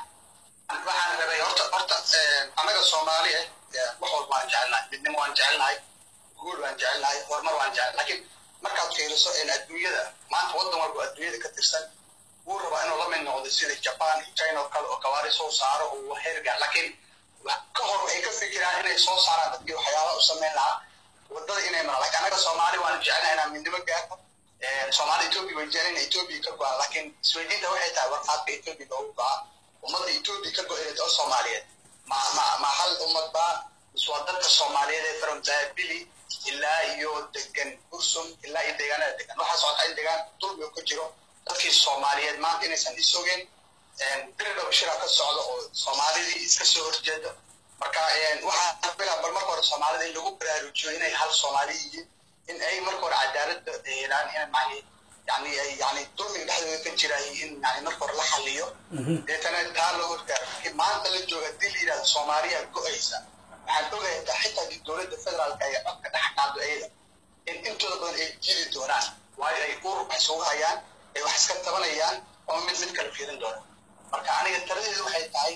waxaan rabay horta horta annaga soomaali ah wax walba waan jecelnahay midnimo waan jecelnahay guul waan jecelnahay horumar waan jecel laakiin markaad fiiriso in adduunyada maanta waddan walba adduunyada ka tirsan wuu rabaa inuu la mid noqdo sida japan iyo china oo kale oo gawaari soo saaro oo heergaar laakiin wa- ka hor waxay ka fikiraan inay soo saaraan dadkii waxyaabaha u samayn lahaa waddada inay maraan laakiin annaga soomaali waan jecelnahay inaan midnimo gaarno soomaali etoobiya way jecel inay etoobiya ka go-aan laakiin isweydiinta waxay tahay warqaadka etoobiya loogu go-a ummadda etoobiya ka go-inayd oo soomaaliyeed ma ma ma hal ummad baa mise waa dadka soomaaliyeed ee from zaabili ilaa iyo degan bursum ilaa iyo deegaanada degan waxaa socota in deegaan dulmi uu ka jiro dadkii soomaaliyeed maanta inaysan isogeen biriga bashira ka socdo oo soomaalidii iska soo horjeedo marka waxaa bilaa bal marka hore soomaalida in lagu baraarujiyo inay hal soomaali yihiin in ay marka hore cadaaladda helaan in mahi yani ay yani dulmiga dhexdooda ka jira in yani marka hore la xaliyo deetana taa la horgaaro laakiin maanta la jooga hadii la yidhahdo soomaaliya go-aysa waxaan ogahay taa xitaa haddii dowladda federaalka ay codka dhex qaado ayada in intooda badan ay jiri doonaan waayo ay urur wax isugu hayaan ay wax iska tabanayaan oo mid mid kala fiirin doona marka aniga taladeedu waxay tahay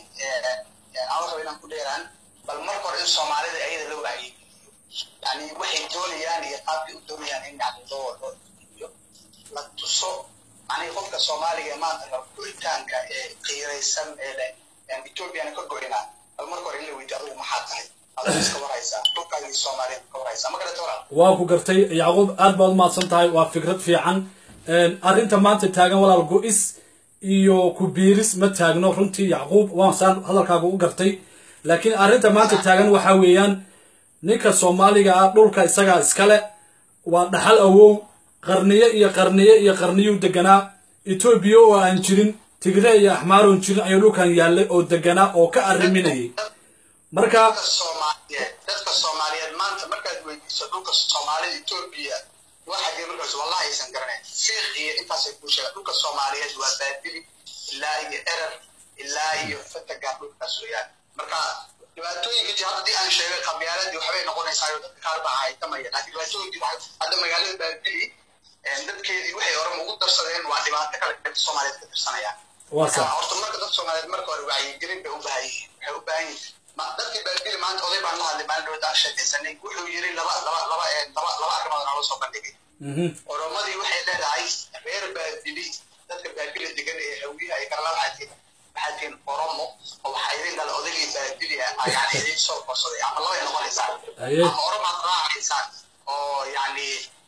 aan raba inaan ku dheeraan bal marka hore in soomaalida ayada loo wacyigeliyo yani waxay doonayaan iyo qaabkay u doonayaan in yani loo loo iyo la tuso yani qofka soomaaliga ee maanta raba go'itaanka ee qiiraysan ee leh ethoobiana ka go'inaa bal marka hore in la weydiyo adigu maxaa tahay adigu iska warhaysaa dhulkaagii soomaaliyeed ka warhaysaa ma garata walaal waa ku gartay yacquub aad baad umahadsan tahay waa fikrad fiican arrinta maanta taagan walaal go-is iyo ku biiris ma taagno runtii yacquub waan saan hadalkaaga u gartay laakiin arrinta maanta taagan waxaa weeyaan ninka soomaaliga ah dhulka isagaa iskale waa dhaxal awow qarniyo iyo qarniyo iyo qarniyuu deganaa etoobiya oo aan jirin tigre iyo axmaaroon jirin ayuu dhulkan yaallay oo deganaa oo ka arriminayay marka dadka soomaaliyeed dadka soomaaliyeed maanta markaad weydiiso dhulka soomaalida etoobiya waxagee markaas wallahi aysan garanayn fiiq iyo intaasay kuu sheegaan dhulka soomaaliyeed waa baabili ilaa iyo erer ilaa iyo fatagaan dhulkaas weeyaan marka dhibaatooyinka jira haddii aan sheegay qabyaaladii waxbay noqonaysaa oo dadka qaar baa haytamaya laakiin dhibaatooyinkii waxay hadda magaalada baabili dadkeedii waxay orama ugu darsadeen waa dhibaato kale dadka soomaaliyeed ka tirsanayaan waa sax horta marka dadka soomaaliyeed marka hore wacyigelin bay u baahan yihiin waxay u baahan yihiin ma dadkii baabili maanta oday baan la hadlay maalin dhowta aan sheekaysanay wuxuu yiri laba laba laba ee laba laba arrimood naloo soo bandhigay mhm oromadii waxay leedahay reer baabili dadka baabili degan ee hawiyaha ay kala waxaa tihin waxaa tihin oromo oo waxaa idin dhala odaygii baabili ah yani idin soo korsaday ama labay noqonaysaa Aye. ama oromaad raacaysaan oo yani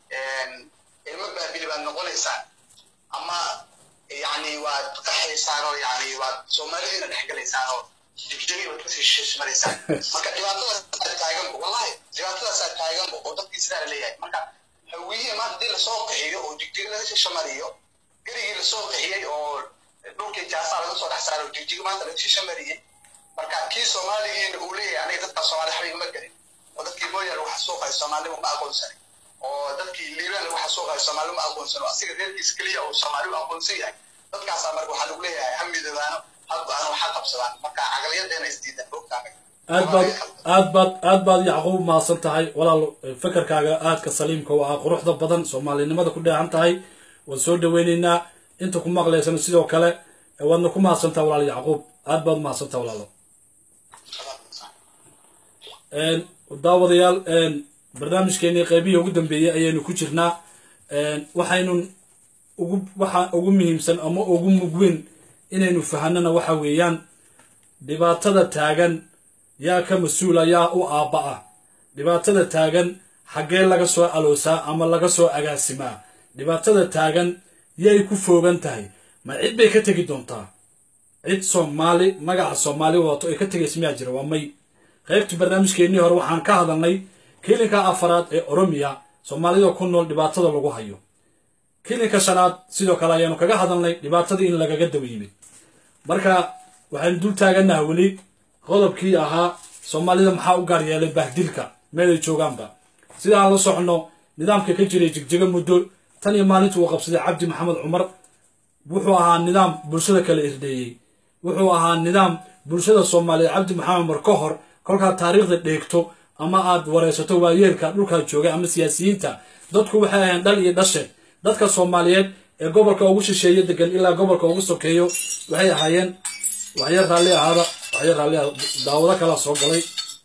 ilmo baabili baad noqonaysaan ama yani waad qaxaysaan oo yani waad soomaalidina dhexgalaysaan oo jigjagi baad kasii shishmaraysaan marka dhibaatadaasaa taaganba wallahi dhibaatadaasaa taaganba oo dadkii sidaa la leeyahay marka hawiye maanta hadii lasoo qaxiyo oo jigjigi laga shishamariyo gerigii lasoo qaxiyey oo dhulkii jaasaa laga soo dhex saaray oo jigjigi maanta laga shishamariyey marka kii soomaaligiina uu leeyahay aniga dadka soomaali waxba igama gelin oo dadkii mooyaal waxa suuqay soomaalima ma aqoonsanin oo dadkii liibaan lagu xasuuqayo soomaali ma aqoonsan oo asiga reerkiis keliya oo soomaali u aqoonsan yahay dadkaasaa marka waxaa lagu leeyahay ha midoobaano ha go-aano waxa qabsadaan marka caqliyadeena isdiidan ogtaana aad baad aad baad aad baad yacquub mahadsan tahay walaal fekerkaaga aadka saliimka u ah quruxda badan soomaalinimada ku dheehan tahay waan soo dhaweyneynaa inta ku maqlaysana sidoo kale waadna ku mahadsan tahay walaal yacquub aad baad mahadsan tahay walaalo daawadayaal barnaamijkeenii qeybihii ugu dambeeyey ayaynu ku jirnaa waxaynu ugu waxa ugu muhiimsan ama ugu mugweyn inaynu fahanana waxa weeyaan dhibaatada taagan yaa ka mas-uula yaa u aabba ah dhibaatada taagan xaggee laga soo aloosaa ama laga soo agaasimaa dhibaatada taagan yay ku foogan tahay ma cid bay ka tegi doontaa cid soomaali magaca soomaali wadato ay ka tegaysa miyaa jira waa may qaybtii barnaamijkeennii hore waxaan ka hadalnay kilinka afaraad ee oromiya soomaalida ku nool dhibaatada lagu hayo kilinka shanaad sidoo kale ayaanu kaga hadalnay dhibaatadii in lagaga daba yimid marka waxaynu dul taaganaha weli qodobkii ahaa soomaalida maxaa u gaar yeelay bahdilka meelay joogaanba sida aan la soconno nidaamka ka jiray jigjiga muddo tan iyo maalintii uu qabsaday cabdi maxamed cumar wuxuu ahaa nidaam bulshada kala irdheeyey wuxuu ahaa nidaam bulshada soomaaliyeed cabdi maxamed cumar ka hor kolkaad taariikhda dheegto ama aad wareysato waayeelka dhulkaa joogay ama siyaasiyiinta dadku waxay ahayn dhal iyo dhashe dadka soomaaliyeed ee gobolka ugu shisheeye degan ilaa gobolka ugu sokeeyo waxay ahaayeen waxyar raalli ahaada waxyar raalli ahaada daawado kalaa soo galay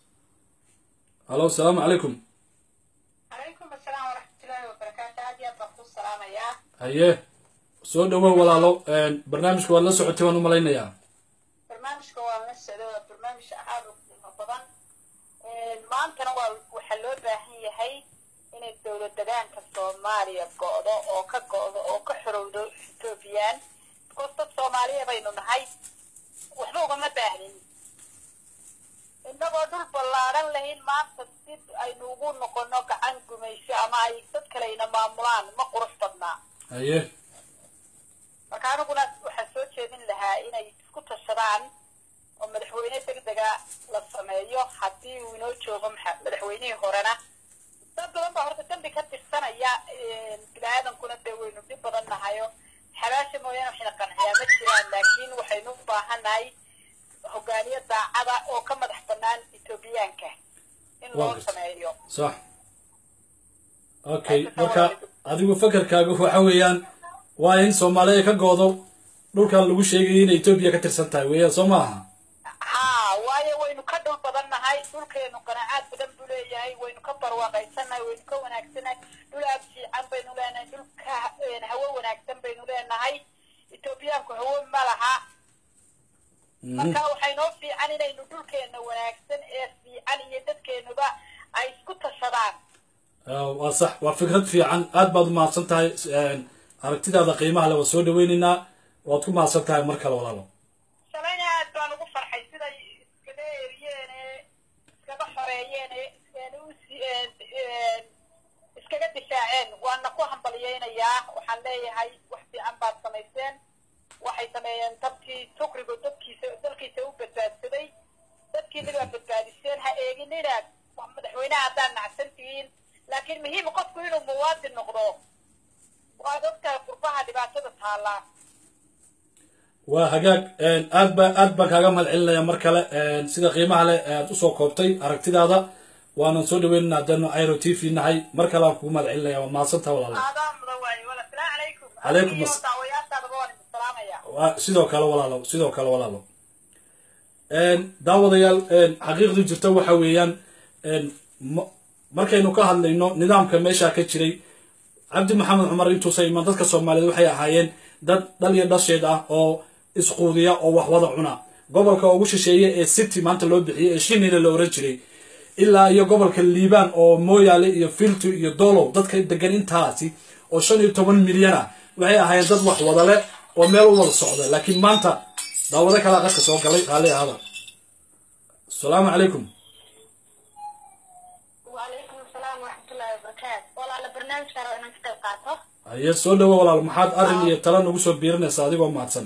halo asalaamu calaykum calaykum asalaam waraxmatullaahi wabarakaatu aad iyo aad baan ku salaamayaa haye soo dhawow walaalo barnaamijka waad la socotay waan u malaynayaa barnaamijka waa la socdo waa barnaamij aad u qiimo badan maantana waa waxaa loo baahan yahay inay dowlad degaanka soomaaliya go'do oo ka go'do oo ka xorowdo ethoobiyan because dad soomaaliya baynu nahay waxba ugama baahnin innagoo dhul ballaaran lahayn maanta si aynu ugu noqono gacan gumayso ama ay dad kaleyna maamulaan ma qurux badnaa haye marka aniguna waxaan soo jeedin lahaa inay isku tashadaan oo madaxweyne degdega la sameeyo haddii uu inoo joogo maxa- madaxweynihii horena dad badan baa horta dambi ka tirsanaya bini-aadankuna dee waynu dhib badan nahayo xabaasha mooyaane waxayna qanciyaa ma jiraan laakiin waxaynu u baahannahay hogaaniye daacada oo ka madax bannaan etoobiyaanka in loo Waa sameeyo sax okay marka adigu fakarkaaga waxa weeyaan waa in soomaaliya ay ka goodo dhulkan lagu sheegayay inay etoobiya ka tirsan tahay weeyaan soo maaha haa waayo waynu ka dhul badan nahay dhulkeenu qanacaad badan buu leeyahay waynu ka barwaaqaysannahay waynu ka wanaagsannahay dhul aad fiican baynu leenahay dhul ka een, hawo wanaagsan baynu leenahay etoobiyaanku hawo ma laha marka waxay noo fiican inaynu dhulkeena wanaagsan ee fiican iyo dadkeenuba ay isku tashadaan Ah, waa sax waa fikrad fiican aad baad u mahadsan tahay aragtidaada qiimaha le waa soo dhaweynaynaa waad ku mahadsan tahay mar kale walaalo shalayna aad baan ugu farxay siday iskaga eriyeen ee iskaga xoreeyeen ee een u si- een een iskaga difaaceen waana ku hambalyeynayaa waxaan leeyahay wax fiican baad samayseen waxay sameeyeen dabkii tukrigu dadkiisa dalkiisa u badbaadsaday dadkiina waa badbaadiseen ha eeginina madaxweynaha haddaad nacsan tihiin laakiin muhiim qofku inuu muwaadin noqdo waad ogtahay qurbaha dhibaatada taallaa waa hagaag aad ba aad baan kaaga mahad celinaya mar kale sida qiimaha leh aad usoo koobtay aragtidaada waanan soo dhaweynaynaa haddaanu airo t v nahay mar kale aan kugu mahad celinaya waa mahadsantaha walaalo aadaan mudan waaye wala salaamu calaykum Calaykum Adiga iyo as- daawayaashaadaba waan idin salaamaya waa sidoo kale walaalo sidoo kale walaalo daawadayaal xaqiiqdu jirta waxa weeyaan ma- markaynu ka hadlayno nidaamka meesha ka jiray cabdi maxamed cumar intuusa iman dadka soomaaliyeed waxay ahaayeen dad dhal iyo dhasheed ah oo isquudiya oo wax wada cuna gobolka ugu shisheeye ee city maanta loo bixiyey ee shinile la oran jiray ilaa iyo gobolka liibaan oo mooyaale iyo filtu iyo dolow dadka degan intaasi oo shan iyo toban milyan ah waxay ahaayeen dad wax wada leh oo meel u wada socda laakiin maanta daawado kalaa qadka soo galay raalli ahada asalaamu calaykum وعليكم السلام ورحمة الله وبركاته والله على برنامج كان أنا كتاب قاطه haye soo dhawo walaal maxaad arrin iyo tala nagu soo biirinaysa adigoo mahadsan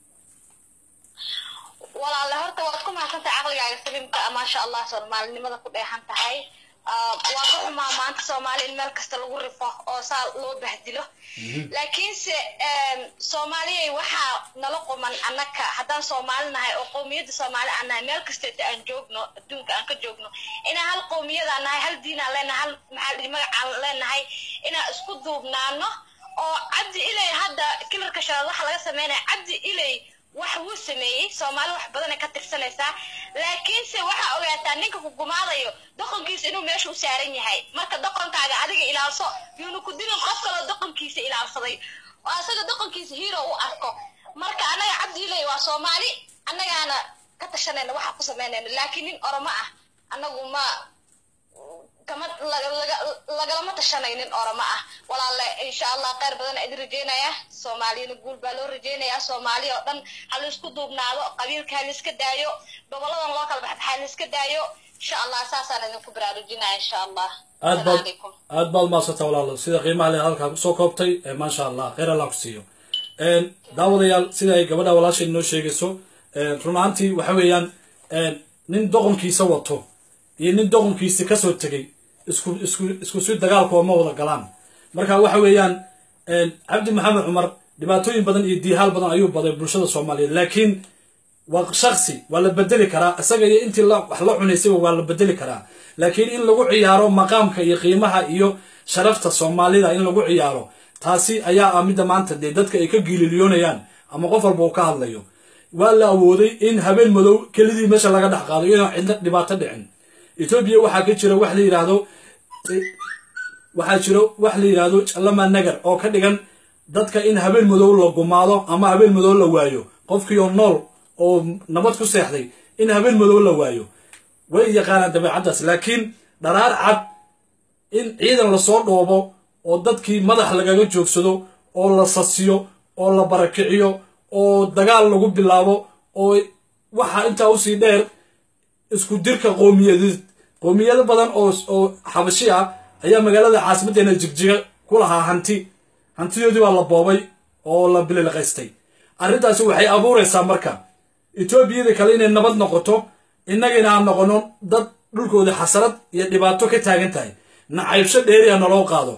walaale horta waad ku mahadsantahay caqligaaga saliimka ah maasha allah soomaalinimada ku dheexan tahay Ah, waa ka xumaa maanta soomaali in meel kasta lagu rifo oo saa loo bahdilo laakiinse em, soomaaliyay waxaa nala quman annaka haddaan soomaali nahay oo qowmiyadda soomaali aan nahay meel kasteeta aan joogno adduunka aan ka joogno inaan hal qowmiyadaan nahay hal diinaan leenahay hal maxaa la dhihi magacaan leenahay inaan isku duubnaano oo cabdi ilay hadda kilarka shanaad waxa laga sameynaya cabdi ilay wax wuu sameeyey soomaali wax badanay ka tirsanaysaa laakiinse waxaa ogaataa ninka ku gumaadayo doqonkiisa inuu meesha u saaran yahay marka doqonkaaga adiga ilaalso yuuna ku dilin qof kaloo doqonkiisa ilaalsaday oo asaga doqonkiisa hero u arko marka annaga cabdiiley waa soomaali annagaana ka tashanayna waxa ku samaynayna laakiin nin oromo ah annagu ma kama laga- laga- lagalama tashanaynin oromo ah walaalle insha allah kheyr badan idin rajeynaya soomaaliyana guul baa loo rajeynayaa soomaali oo dhan ha laisku duubnaado qabiilka ha laiska daayo goboladan loo kala baxda ha laiska daayo insha allah saasaan idinku baraarujinaya insha allah aad Assalaamu baad calaykum. aad baad maasanta walaalo sida qiimaha le halkaa kusoo koobtay ee maasha allah kheyr allah ku siiyo Een, daawadayaal sida ay gabadha walaashay noo sheegayso een, run ahaantii waxa weeyaan een, nin doqonkiisa wato iyo nin doqonkiisa kasoo tegay isku isku isku si dagaalkoo ma wada galaan marka waxa weeyaan een, cabdi maxamed cumar dhibaatooyin badan iyo diihaal badan ayuu baday bulshada soomaaliyeed laakiin waa shaksi waa la bedeli karaa isaga iyo intii la- wax la cunaysayba waa la bedeli karaa laakiin in lagu ciyaaro maqaamka iyo qiimaha iyo sharafta soomaalida in lagu ciyaaro taasi ayaa ah midda maanta dee dadka ay ka giililiyoonayaan ama qof walba uu ka hadlayo waa la awooday in habeen madow kelidii meesha laga dhex qaado iyadoo cidna dhibaato dhicin etoobiya waxaa ka jira wax la yidhaahdo waxaa jiro wax la yidhaahdo lama nagar oo ka dhigan dadka in habeen madow la gumaado ama habeen madow la waayo qofkii oo nool oo nabad ku seexday in habeen madow la waayo way yaqaanaan dabeecaddaas laakiin dharaar cad in ciidan lasoo dhoobo oo dadkii madax lagaga joogsado oo la sasiyo oo la barakiciyo oo dagaal lagu bilaabo oo waxaa intaa usii dheer isku dirka qowmiyadeed qowmiyado badan oo oo xabashi ah ayaa magaalada caasimaddeena jigjiga ku lahaa hanti hantidoodii waa la boobay oo la bililqaystay arrintaasi waxay abuuraysaa marka etoobiyada kale inay nabad noqoto innagina aan noqono dad dhulkooda xasarad iyo dhibaato ka taagan tahay nacaybsho dheeriya naloo qaado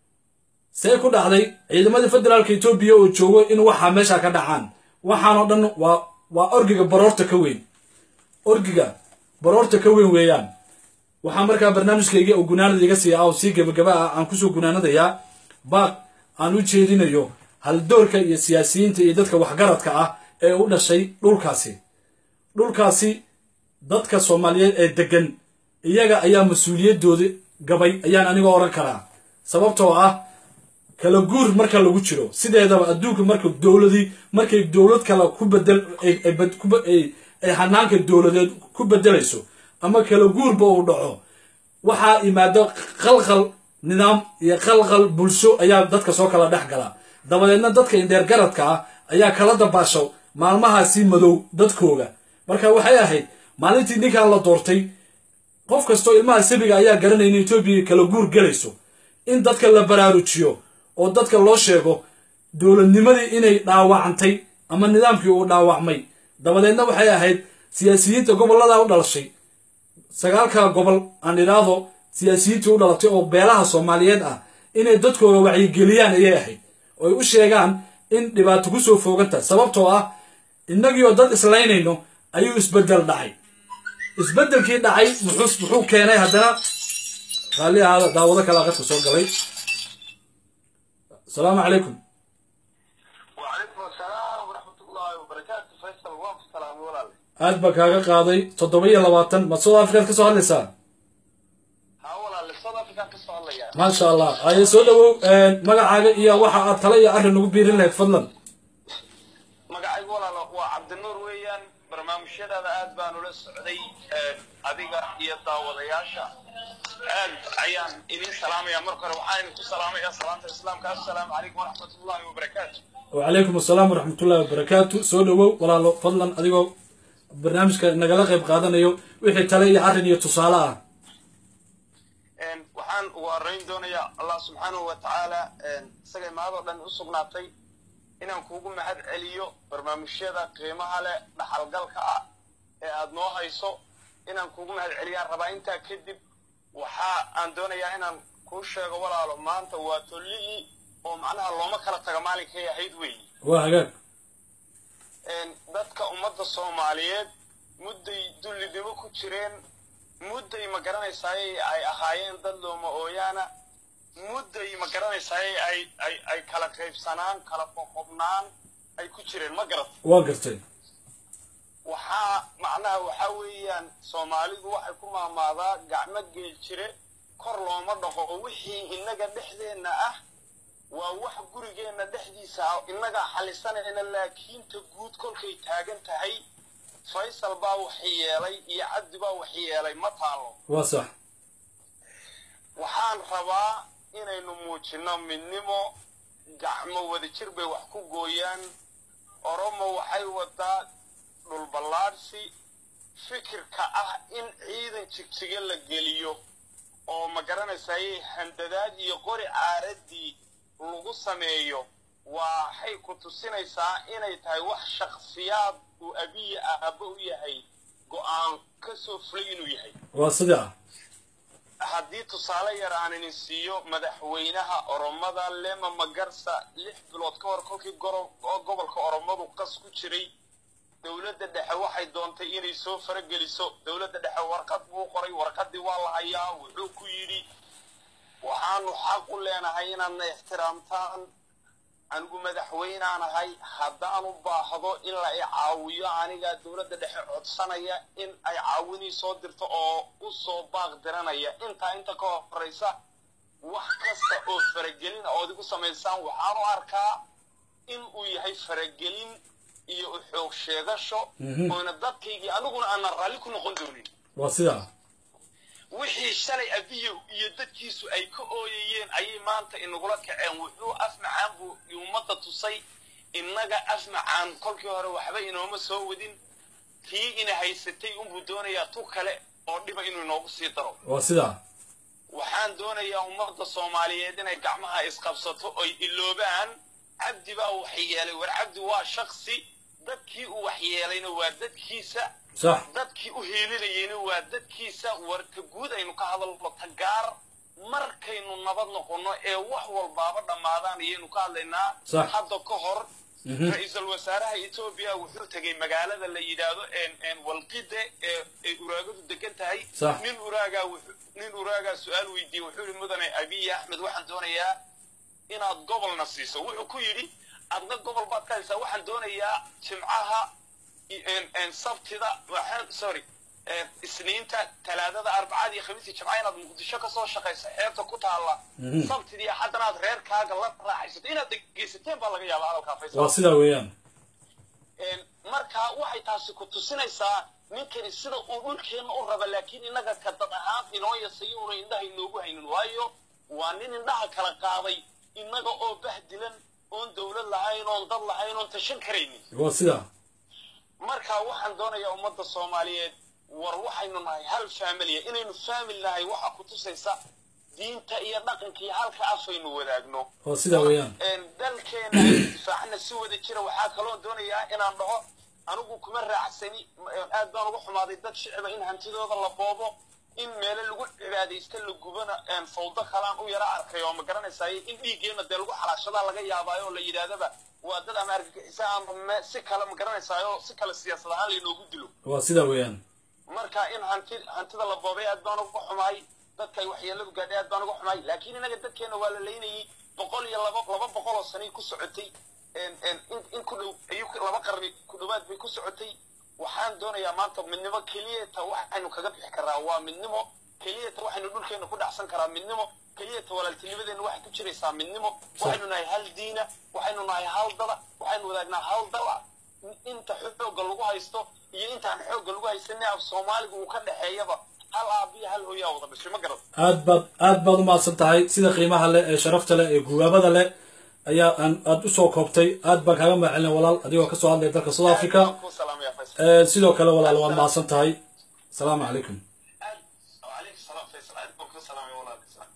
see ku dhacday ciidamadii federaalka etoobiya oo joogo in waxaa meesha ka dhacaan waxaanoo dhan waa waa orgiga baroorta ka weyn orgiga baroorta ka weyn weeyaan waxaa markaa barnaamijkayga oo gunaanada iga sii ah oo sii gebagaba ah aan kusoo gunaanadayaa baaq aan u jeedinayo haldoorka iyo siyaasiyiinta iyo dadka waxgaradka ah ee u dhashay dhulkaasi dhulkaasi dadka soomaaliyeed ee degan iyaga ayaa mas-uuliyadooda gabay ayaan aniga oran karaa sababtoo ah kala guur marka lagu jiro sideedaba adduunka marka dowladii markay dowlad kale ku bedel ay- ay bed- ku be- ay- ay hanaanka dowladeed ku bedelayso ama kala guurba uu dhaco waxaa imaado qalqal nidaam iyo qalqal bulsho ayaa dadka soo kala dhex gala dabadeedna dadka indheer garadka ah ayaa kala dabaasho maalmahaasi madow dadkooga marka waxay ahayd maalintii ninkan la doortay qof kastoo ilmaha sabiga ayaa garanaya in etoobiya kala guur gelayso in dadka la baraarujiyo oo dadka loo sheego dowladnimadii inay dhaawacantay ama nidaamkii uu dhaawacmay dabadeedna waxay ahayd siyaasiyiinta gobollada u dhalashay sagaalka gobol aan idhaahdo siyaasiyiintii u dhalatay oo beelaha soomaaliyeed ah inay dadkooda wacyigeliyaan ayay ahayd oo ay u sheegaan in dhibaato ku soo fooganta sababtoo ah innagii oo dad islaynayno ayuu isbeddel dhacay isbeddelkii dhacay muxuu muxuu keenay haddana raalli ahaada daawado kale qadka soo galay asalaamu calaykum وعليكم السلام ورحمة الله وبركاته فيصل واقف سلام ولا aad baa kaaga qaaday toddoba iyo labaatan ma south africaad ka soo hadlaysaa ها ولا لصوت أفريقيا كسر الله يا maasha allah aye soo dhawow magacaaga iyo waxa aad tale iyo arrin ugu biirin lahayd fadlan magacaygu walaalo waa cabdinuur weeyaan barnaamijyadaada aad baan ula socday Ee, adiga iyo daawadayaasha aad ayaan idin salaamaya marka hore waxaan idinku salaamaya salaanta islaamka assalaamu calaykum waraxmatullaahi wabarakaatu wacalaykum asalaam waraxmatullahi wabarakaatu soo dhawow walaalo fadlan adigoo barnaamijka nagala qayb qaadanayo wixii tale iyo arrin iyo tusaale ah Een, waxaan ugu horreyn doonayaa allah subxaanahu wa tacaala een, isaga imaadoo dhan u sugnaatay inaan kuugu mahad celiyo barnaamijyada qiimaha leh dhaxalgalka ah ee aad noo hayso inaan kuugu mahad celiyaan rabaa intaa kadib waxa aan doonayaa inaan kuu sheego walaalo maanta waa tolligii oo macnaha looma kala taga maalinkay ahayd weeye waa hagaag een, dadka ummadda soomaaliyeed mudday dullinimo ku jireen mudday ma garanaysaay ay ahaayeen dad looma ooyaana mudday ma garanaysaay ay ay ay kala qaybsanaan kala qoqobnaan ay ku jireen ma garat waa gartay waxaa macnaha waxaa weeyaan soomaalidu waxay ku maamaadaa gacmo geel jire kor looma dhaqo oo wixii innaga dhexdeenna ah waa wax gurigeenna dhexdiisa ah innagaa xalisanayna laakiin ta guud kolkay taagan tahay faysal baa wax yeelay iyo cabdi baa wax yeelay ma taalo waa sax waxaan rabaa inaynu muujinno midnimo gacmo wadajir bay wax ku gooyaan oromo waxay wadaa dhulballaadhsi fikirka ah in ciidan jigjiga la geliyo oo ma garanaysayay handadaad iyo qori caaradii lagu sameeyo waxay ku tusinaysaa inay tahay wax shakhsiyaad uu abiya aabba u yahay go'aan ka soo fulay inuu yahay waa sidaa haddii tusaale yar aan idin siiyo madaxweynaha oromada lema magarsa lix bilood ka hor kolkii goro- oo gobolka oromadu qas ku jiray dowladda dhexe waxay doontay inay soo farageliso dowladda dhexe warqad buu qoray warqaddii waa la hayaa wuxuu ku yidhi waxaanu xaq u leenahay inaadna ixtiraamtaan anigu madaxweynaan ahay haddaan u baahdo in la i caawiyo anigaa dowladda dhexe codsanaya in ay caawinii soo dirto oo u soo baaq diranaya intaa inta ka horraysa wax kasta oo faragelin a ood igu samaysaan waxaan u arkaa in uu yahay faragelin iyo u xoog sheegasho Mhm. oona dadkaygii aniguna aanan raalli ku noqon doonin waa sidaa wixii shalay abiyo iyo dadkiisu ay ka ooyayeen ayay maanta inagula kaceen wuxuu afmacaan buu ummadda tusay innaga afmacaan kolkii hore waxba inooma soo wadin tii ina haysatay unbuu doonayaa tu kale oo dhiba inuu inoogu sii daro waa sidaa waxaan doonayaa ummadda soomaaliyeed inay gacmaha isqabsato oy iloobaan cabdi baa waxyeelay war cabdi waa shaksi dadkii uu waxyeelayna waa dadkiisa sax dadkii u hiilinayeyna waa dadkiisa warka guud aynu ka hadalno tagaar markaynu nabad noqonno ee wax walbaaba dhammaadaan ayaynu ka hadlaynaa Sax. hadda ka hor Mhm. ra-iisul wasaaraha etoobiya wuxuu tegey magaalada la yidhaahdo en- en walqide ee ay uraagadu degan tahay Sax. nin uraagaa wuxuu- nin uraagaa su-aal weydiiyey wuxuu yihi mudane abiy axmed waxaan doonayaa inaad gobolna siiso wuxuu ku yidhi adna gobol baad ka haysaa waxaan doonayaa jimcaha i- en- en sabtida waxaan sorry en, isniinta talaadada arbacada iyo khamiisii jimcaha inaad muqdisho kasoo shaqayso xeebta ku taalla Mhm. sabtidii haddana aad reerkaaga la raaxaysato inaad dhegeysateen baa laga yaabaa hadalkaa faysal waa sidaa weeyaan En, marka waxay taasi ku tusinaysaa ninkani sida uu dhulkeenna u raba laakiin innaga ka dad ahaan inoo yasay una indhaha inoogu haynin waayo waa nin indhaha kala qaaday innaga oo bahdilan oon dowlad lahayn oon dad lahayn oon tashan karaynin waa sidaa marka waxaan doonayaa ummadda soomaaliyeed war waxaynu nahay hal faamilya inaynu faamil nahay waxa ku tusaysa diinta iyo dhaqanka iyo halka afaynu wadaagno waa sidaa weeyaan een, dalkeena aynu difaacana si wada jira waxaa kaloo doonayaa inaan dhaho anigu kuma raacsani m- aad baan uga xumaaday dad shicba in hantidooda la boobo in meelo lagu cibaadaysta la gubana een, fawdo kalaan u yara arkay oo ma garanaysaay in dhiiggeena dee lagu xalaashadaa laga yaabaayo oo la yidhaahdaba waa dad ama argagixisa ama me- si kale ma garanaysaayo si kale siyaasad ahaan laynoogu dilo waa sidaa weeyaan marka in hanti hantida la boobay aad baan uga xumaay dadka ay waxyeeladu gaadhay aad baan uga xumaay laakiin inaga dadkeena waa la leynayay boqol iyo laba laba boqol oo sanay ku socotay en en in in ku dhow ayuu ku- laba qarni ku dhowaad bay ku socotay waxaan doonayaa maanta midnimo keliyata waxaynu kaga bixi karaa waa midnimo keliyata waxaynu dhulkeena ku dhacsan karaa midnimo keliyata walaaltinimadeena waxay ku jiraysaa midnimo waxaynu nahay hal diina waxaynu nahay hal dada waxaynu wadaagnaa hal dala inta xoogga lagu haysto iyo intaan xoogga lagu haysanay af soomaaliga uu ka dhexeeyaba hal aabiya hal hooyaa wada dhashay ma garad aad baad aad baad u mahadsan tahay sida qiimaha leh ee sharafta leh ee guwaabada leh ayaa aan aad usoo koobtay aad baan kaaga mahadcelina walaal adigoo kasoo hadlaya dalka south africa ku salaamaya faysal Eh, sidoo kale walaal waad mahadsan tahay asalaamu calaykum aad calaykum salaam faysal aad baan ku salaamaya walaal islam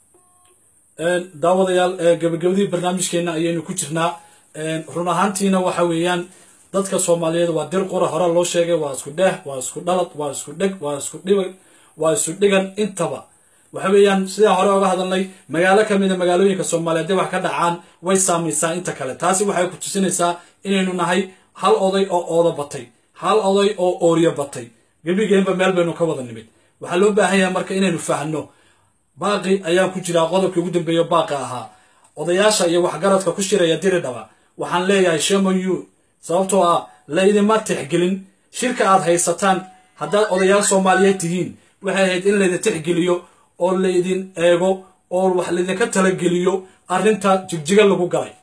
Een, daawadayaal ee gabagabadii barnaamijkeena ayaynu ku jirnaa Een, run ahaantiina waxa weeyaan dadka soomaaliyeed waa dir qura hore loo sheegay waa isku dheh waa isku dhalad waa isku dheg waa isku dhibag waa isu dhigan intaba waxa weeyaan sidaa hore oga hadalnay magaalo ka mida magaalooyinka soomaaliyeed dee wax ka dhacaan way saamaysaa inta kale taasi waxay ku tusinaysaa inaynu nahay hal oday oo ooda batay hal oday oo ooriyo batay gebigeenba meel baynu ka wada nimid waxaa loo baahan yahay marka inaynu fahno baaqi ayaan ku jiraa qodobkii ugu dambeeya baaqa ahaa odayaasha iyo waxgaradka ku shiraya diridhaba waxaan leeyahay shaman yu sababtoo ah laydima tixgelin shirka aad haysataan haddaad odayaal soomaaliyeed tihiin waxay ahayd in laydin tixgeliyo oo laydin eego oo wax laydinka talageliyo arrinta jigjiga lagu galay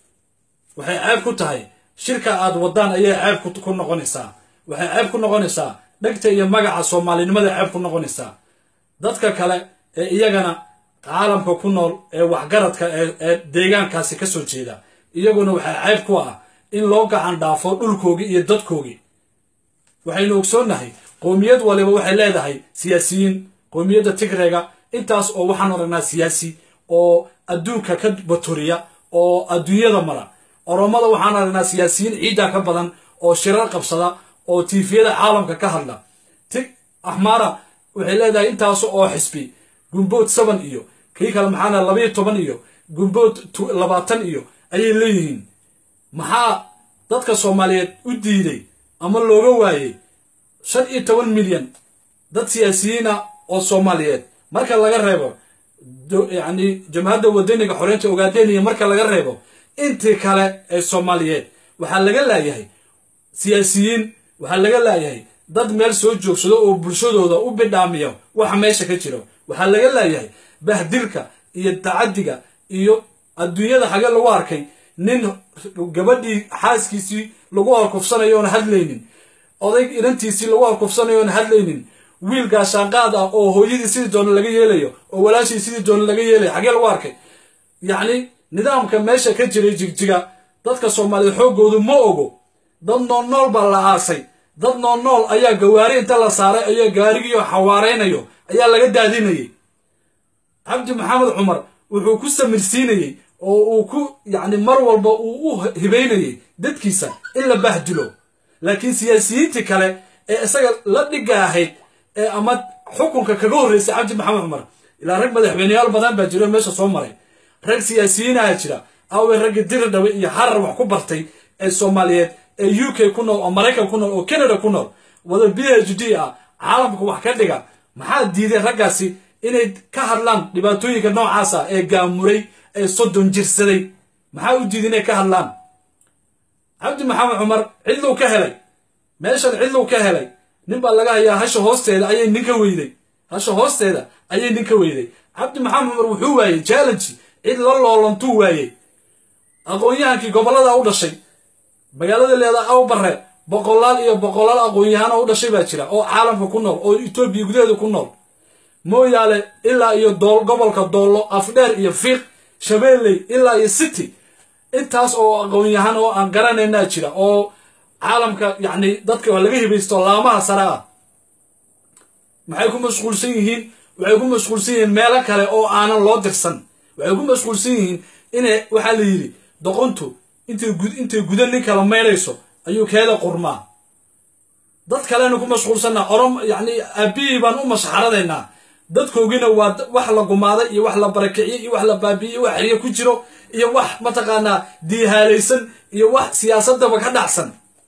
waxay ceeb ku tahay shirka aad wadaan ayay ceeb ku- ku noqonaysaa waxay ceeb ku noqonaysaa dhegta iyo magaca soomaalinimada ceeb ku noqonaysaa dadka kale ee iyagana caalamka ku nool ee waxgaradka ee ee deegaankaasi ka soo jeeda iyaguna waxaa ceeb ku ah in loo gacan dhaafo dhulkoogii iyo dadkoogii waxaynu ogsoonnahay qowmiyad waliba waxay leedahay siyaasiyiin qowmiyadda tigreega intaas oo waxaan aragnaa siyaasi oo adduunka ka baturiya oo adduunyada mara oromada waxaan aragnaa siyaasiyiin ciidda ka badan oo shirar qabsada oo tiifiyada caalamka ka hadla tig axmara waxay leedahay intaas oo xisbi gumbood seven iyo kii kale maxaana labayo toban iyo gumbood tu- labaatan iyo ayay leeyihiin maxaa dadka soomaaliyeed u diiday ama looga waayey shan iyo toban milyan dad siyaasiyiina oo soomaaliyeed marka laga reebo do- yacni jamhadda wadaniga xoreynta ogaadeniya marka laga reebo intii kale ee soomaaliyeed waxaa laga laayahay siyaasiyiin waxaa laga laayahay dad meel soo joogsado oo bulshadooda u bidhaamiya waxa meesha ka jiro waxaa laga laayahay bahdilka iyo tacadiga iyo adduunyada xage lagu arkay nin gabadhii xaaskiisii lagu horkufsanayo oon hadlaynin odayg inantiisii lagu horkufsanayo oon hadlaynin wiil gaashaanqaad ah oo hooyadii sidii doona laga yeelayo oo walaashii sidii doona laga yeelayo xagee lagu arkay yacni nidaamka meesha ka jiray jigjiga dadka soomaaliyeed xooggoodu ma ogo dad nool nool baa la aasay dad nool nool ayaa gawaari inta la saaray ayaa gaarigiioo xawaaraynayo ayaa laga daadinayay cabdi maxamed cumar wuxuu ku samirsiinayey oo uu ku yacni mar walba uu u hibaynayey dadkiisa in la bahdilo laakiin siyaasiyiintii kale ee isaga la dhiga ahayd ee ama xukunka kaga horreysay cabdi maxamed cumar ilaa rag madaxweyneyaal badan baa jiro meesha soo maray rag siyaasiyiinaha jira aaway raggii diridhawe iyo harar wax ku bartay ee soomaaliyeed ee u k ku nool oo maraykan ku nool oo canada ku nool wada b h d ah caalamka wax ka dhiga maxaa diiday raggaasi inay ka hadlaan dhibaatooyinka noocaasa ee gaamuray ee soddon jirsaday maxaa u diiday inay ka hadlaan cabdi maxamed cumar cidlow ka helay meeshan cidlow ka helay nin baa laga hayaa hasha hoosteeda ayay nin ka weyday hasha hoosteeda ayay nin ka weyday cabdi maxamed cumar wuxuu waayey challenge cid la loolantuu waayey aqoon-yahankii gobollada u dhashay magaalada leeda awbare boqolaal iyo boqolaal aqoon-yahano u dhashay baa jira oo caalamka ku nool oo etoobiya gudaheeda ku nool mooyaale ilaa iyo dool gobolka doollo afdheer iyo fiiq shabeelley ilaa iyo city intaas oo aqoon-yahan oo aan garanaynaa jira oo caalamka yacni dadka waa laga hibaysto laamaha sare ah maxay ku mashquulsan yihiin waxay ku mashquulsan yihiin meelo kale oo aanan loo dirsan waxay ku mashquulsan yihiin inay waxaa la yidhi doqontu intay gud intay guda nin kala maynayso ayuu keeda qurmaa dad kalena ku mashquulsanaa orom yacni aabihii baan u mashxaradaynaa dadkoogina waa wax la gumaaday iyo wax la barakiciyey iyo wax la baabi'iyey wax xeryo ku jiro iyo wax mataqaanaa diihaalaysan iyo wax siyaasadaba ka dhacsan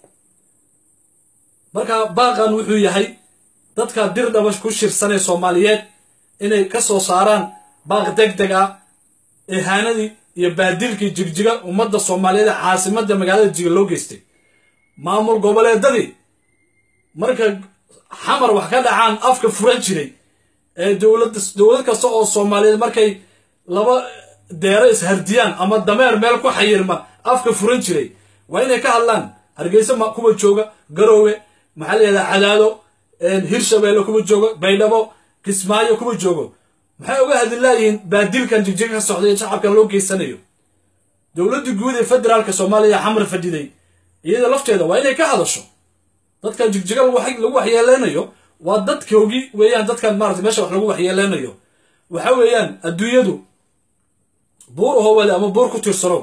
marka baaqan wuxuu yahay dadka dir dhabash ku shirsanee soomaaliyeed inay ka soo saaraan baaq deg deg ah eehaanadii iyo baadilkii jigjiga ummadda soomaaliyeed ee caasimadda magaalada jiga loo geystay maamul goboleedadii marka xamar wax ka dhacaan afka furan jiray ee dowlad dowlad kasta oo soomaaliyeed markay laba deero ishardiyaan ama dameer meel ku xayirma afka furan jiray waa inay ka hadlaan hargeysa ma kuwa jooga garoowe maxaa la yihahdaa cadaado hirshabeelle kuwa joogo baydhabo kismaayo kuwa joogo maxay uga hadli laayihiin baadilkan jigjiga ka socday ee shacabkan loo geysanayo dowladda guud ee federaalka soomaaliya xamar fadhiday iyada lafteeda waa inay ka hadasho dadkan jigjiga lagu waxyeeleynayo waa dadkoogii weeyaan dadkan maarata meesha wax lagu waxyeeleynayo waxa weeyaan adduunyadu buur howade ama buur ku tirsano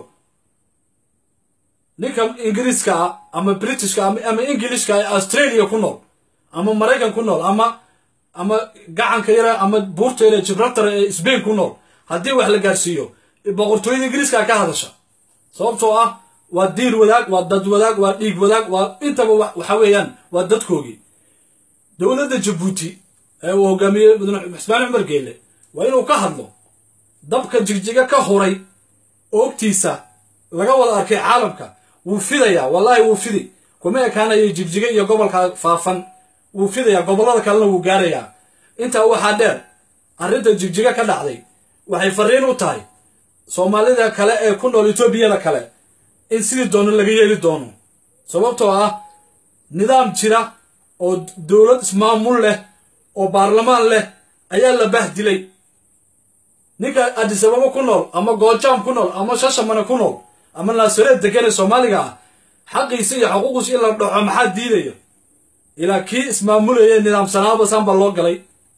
ninka ingiriiska ah ama britishka ama ingilishka ee australia ku nool ama maraykan ku nool ama ama gacanka yara ama buurta yare gibraltar ee sbain ku nool haddii wax la gaarsiiyo boqortooyada ingiriiska ka hadasha sababtoo ah waa diin wadaag waa dad wadaag waa dhiig wadaag waa intaba waxa weeyaan waa dadkoogii dowladda jabuuti ee uu hogaamiyey mudane xusmaan cumar geelle waa inuu ka hadlo dabka jigjiga ka huray oogtiisa laga wada arkay caalamka wuu fidayaa wallaahi wuu fidi kuma ekaanayo jigjiga iyo gobolka faafan wuu fidayaa gobollada kalena wuu gaarayaa intaa waxaa dheer arrinta jigjiga ka dhacday waxay fariin u tahay soomaalida kale ee ku nool etoobiyada kale in sidii doono laga yeeli doono sababtoo ah nidaam jira oo dowlad ismaamul leh oo baarlamaan leh ayaa la bahdilay ninka adisababa ku nool ama goojaam ku nool ama shashamane ku nool ama naasareed degan ee soomaaliga ah xaqiisa iyo xuquuqiisa in la dhaxo maxaa diidaya ilaa kii ismaamulaya nidaamsanaaba saan baa loo galay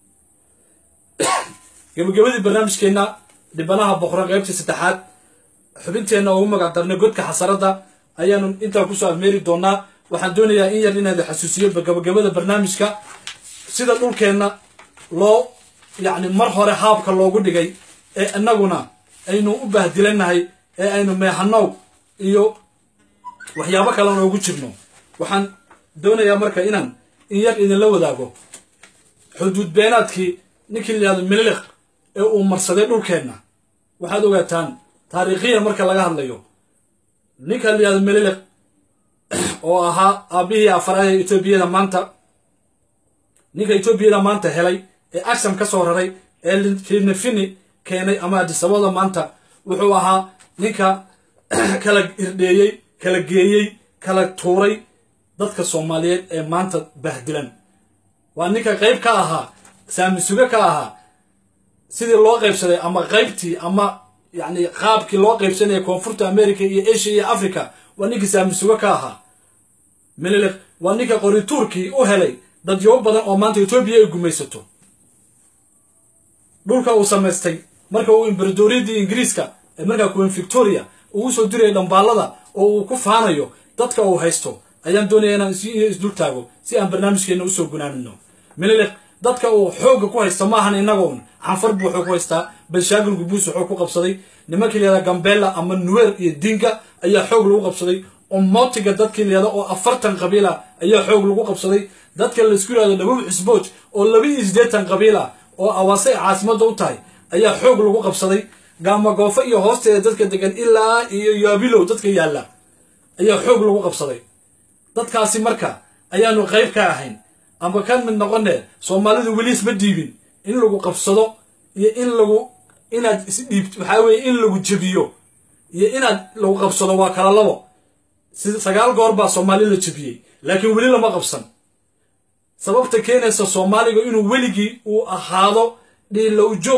gebagabadii barnaamijkeenna dhibanaha boqora qaybtii saddexaad xubinteenna ugu magac darnay godka xasaradda ayaanu intaa kusoo afmeeri doonaa waxaan doonayaa in yar inaad xasuusiyo gabagabada barnaamijka sida dhulkeenna loo yacni mar hore haabka loogu dhigay ee innaguna aynu u bahdilanahay ee aynu meexanow iyo waxyaabo kale noogu jirno waxaan doonayaa marka inaan in yar idinla wadaago xuduud beenaadkii ninkii la yihahdo miliq ee uu marsaday dhulkeenna waxaad ogaataan taariikhiyan marka laga hadlayo ninka la yihahdo mililiq oo ahaa aabbihii afaraad ee etoobiyada maanta ninka etoobiyada maanta helay ee agsam ka soo raray ee finifini keenay ama adisabada maanta wuxuu ahaa ninka kala irdheeyey kala geeyey kala tuuray dadka soomaaliyeed ee maanta bahdilan waa ninka qayb ka ahaa saamisuge ka ahaa sidii loo qaybsaday ama qaybtii ama yacni qaabkii loo qaybsanaya koonfurta america iyo asia iyo africa waa ninkii saamisuge ka ahaa mililiq waa ninka qorituurkii u helay dadyobo badan oo maanta etoobiya ay gumaysato dhulka uu samaystay marka uu imberadoriyadii ingiriiska ee markaa queen victoria uu usoo diraya dhambaallada oo uu ku faanayo dadka uu haysto ayaan doonaya inaan isdul taago si aan barnaamijkeenna usoo gunaanino mililiq dadka uu xoogga ku haysta ma ahan inagoon xanfar buu wuxuu ku haystaa balshaagil gubuus wuxuu ku qabsaday nimankii layihahda gambela ama nuwer iyo dinga ayaa xoog lagu qabsaday omotiga dadkii layihahda oo afartan qabiila ayaa xoog lagu qabsaday dadka laisku yihahdo dhabuub xisbooj oo laba iyo siddeetan qabiila oo awaase ay caasimadda u tahay ayaa xoog lagu qabsaday gaamagoofo iyo hoosteeda dadka degan ilaa iyo yaabilow dadka yaalla ayaa xoog lagu qabsaday dadkaasi marka ayaanu qayb ka ahayn amba ka mid noqone soomaalidu weli isma dhiibin in lagu qabsado iyo in lagu inaad isdhiibt waxaa weeye in lagu jebiyo iyo inaad lagu qabsado waa kala labo si sagaal goor baa soomaali la jebiyey laakiin weli lama qabsan sababta keenaysa soomaaliga inuu weligii uu ahaado dhiilow joog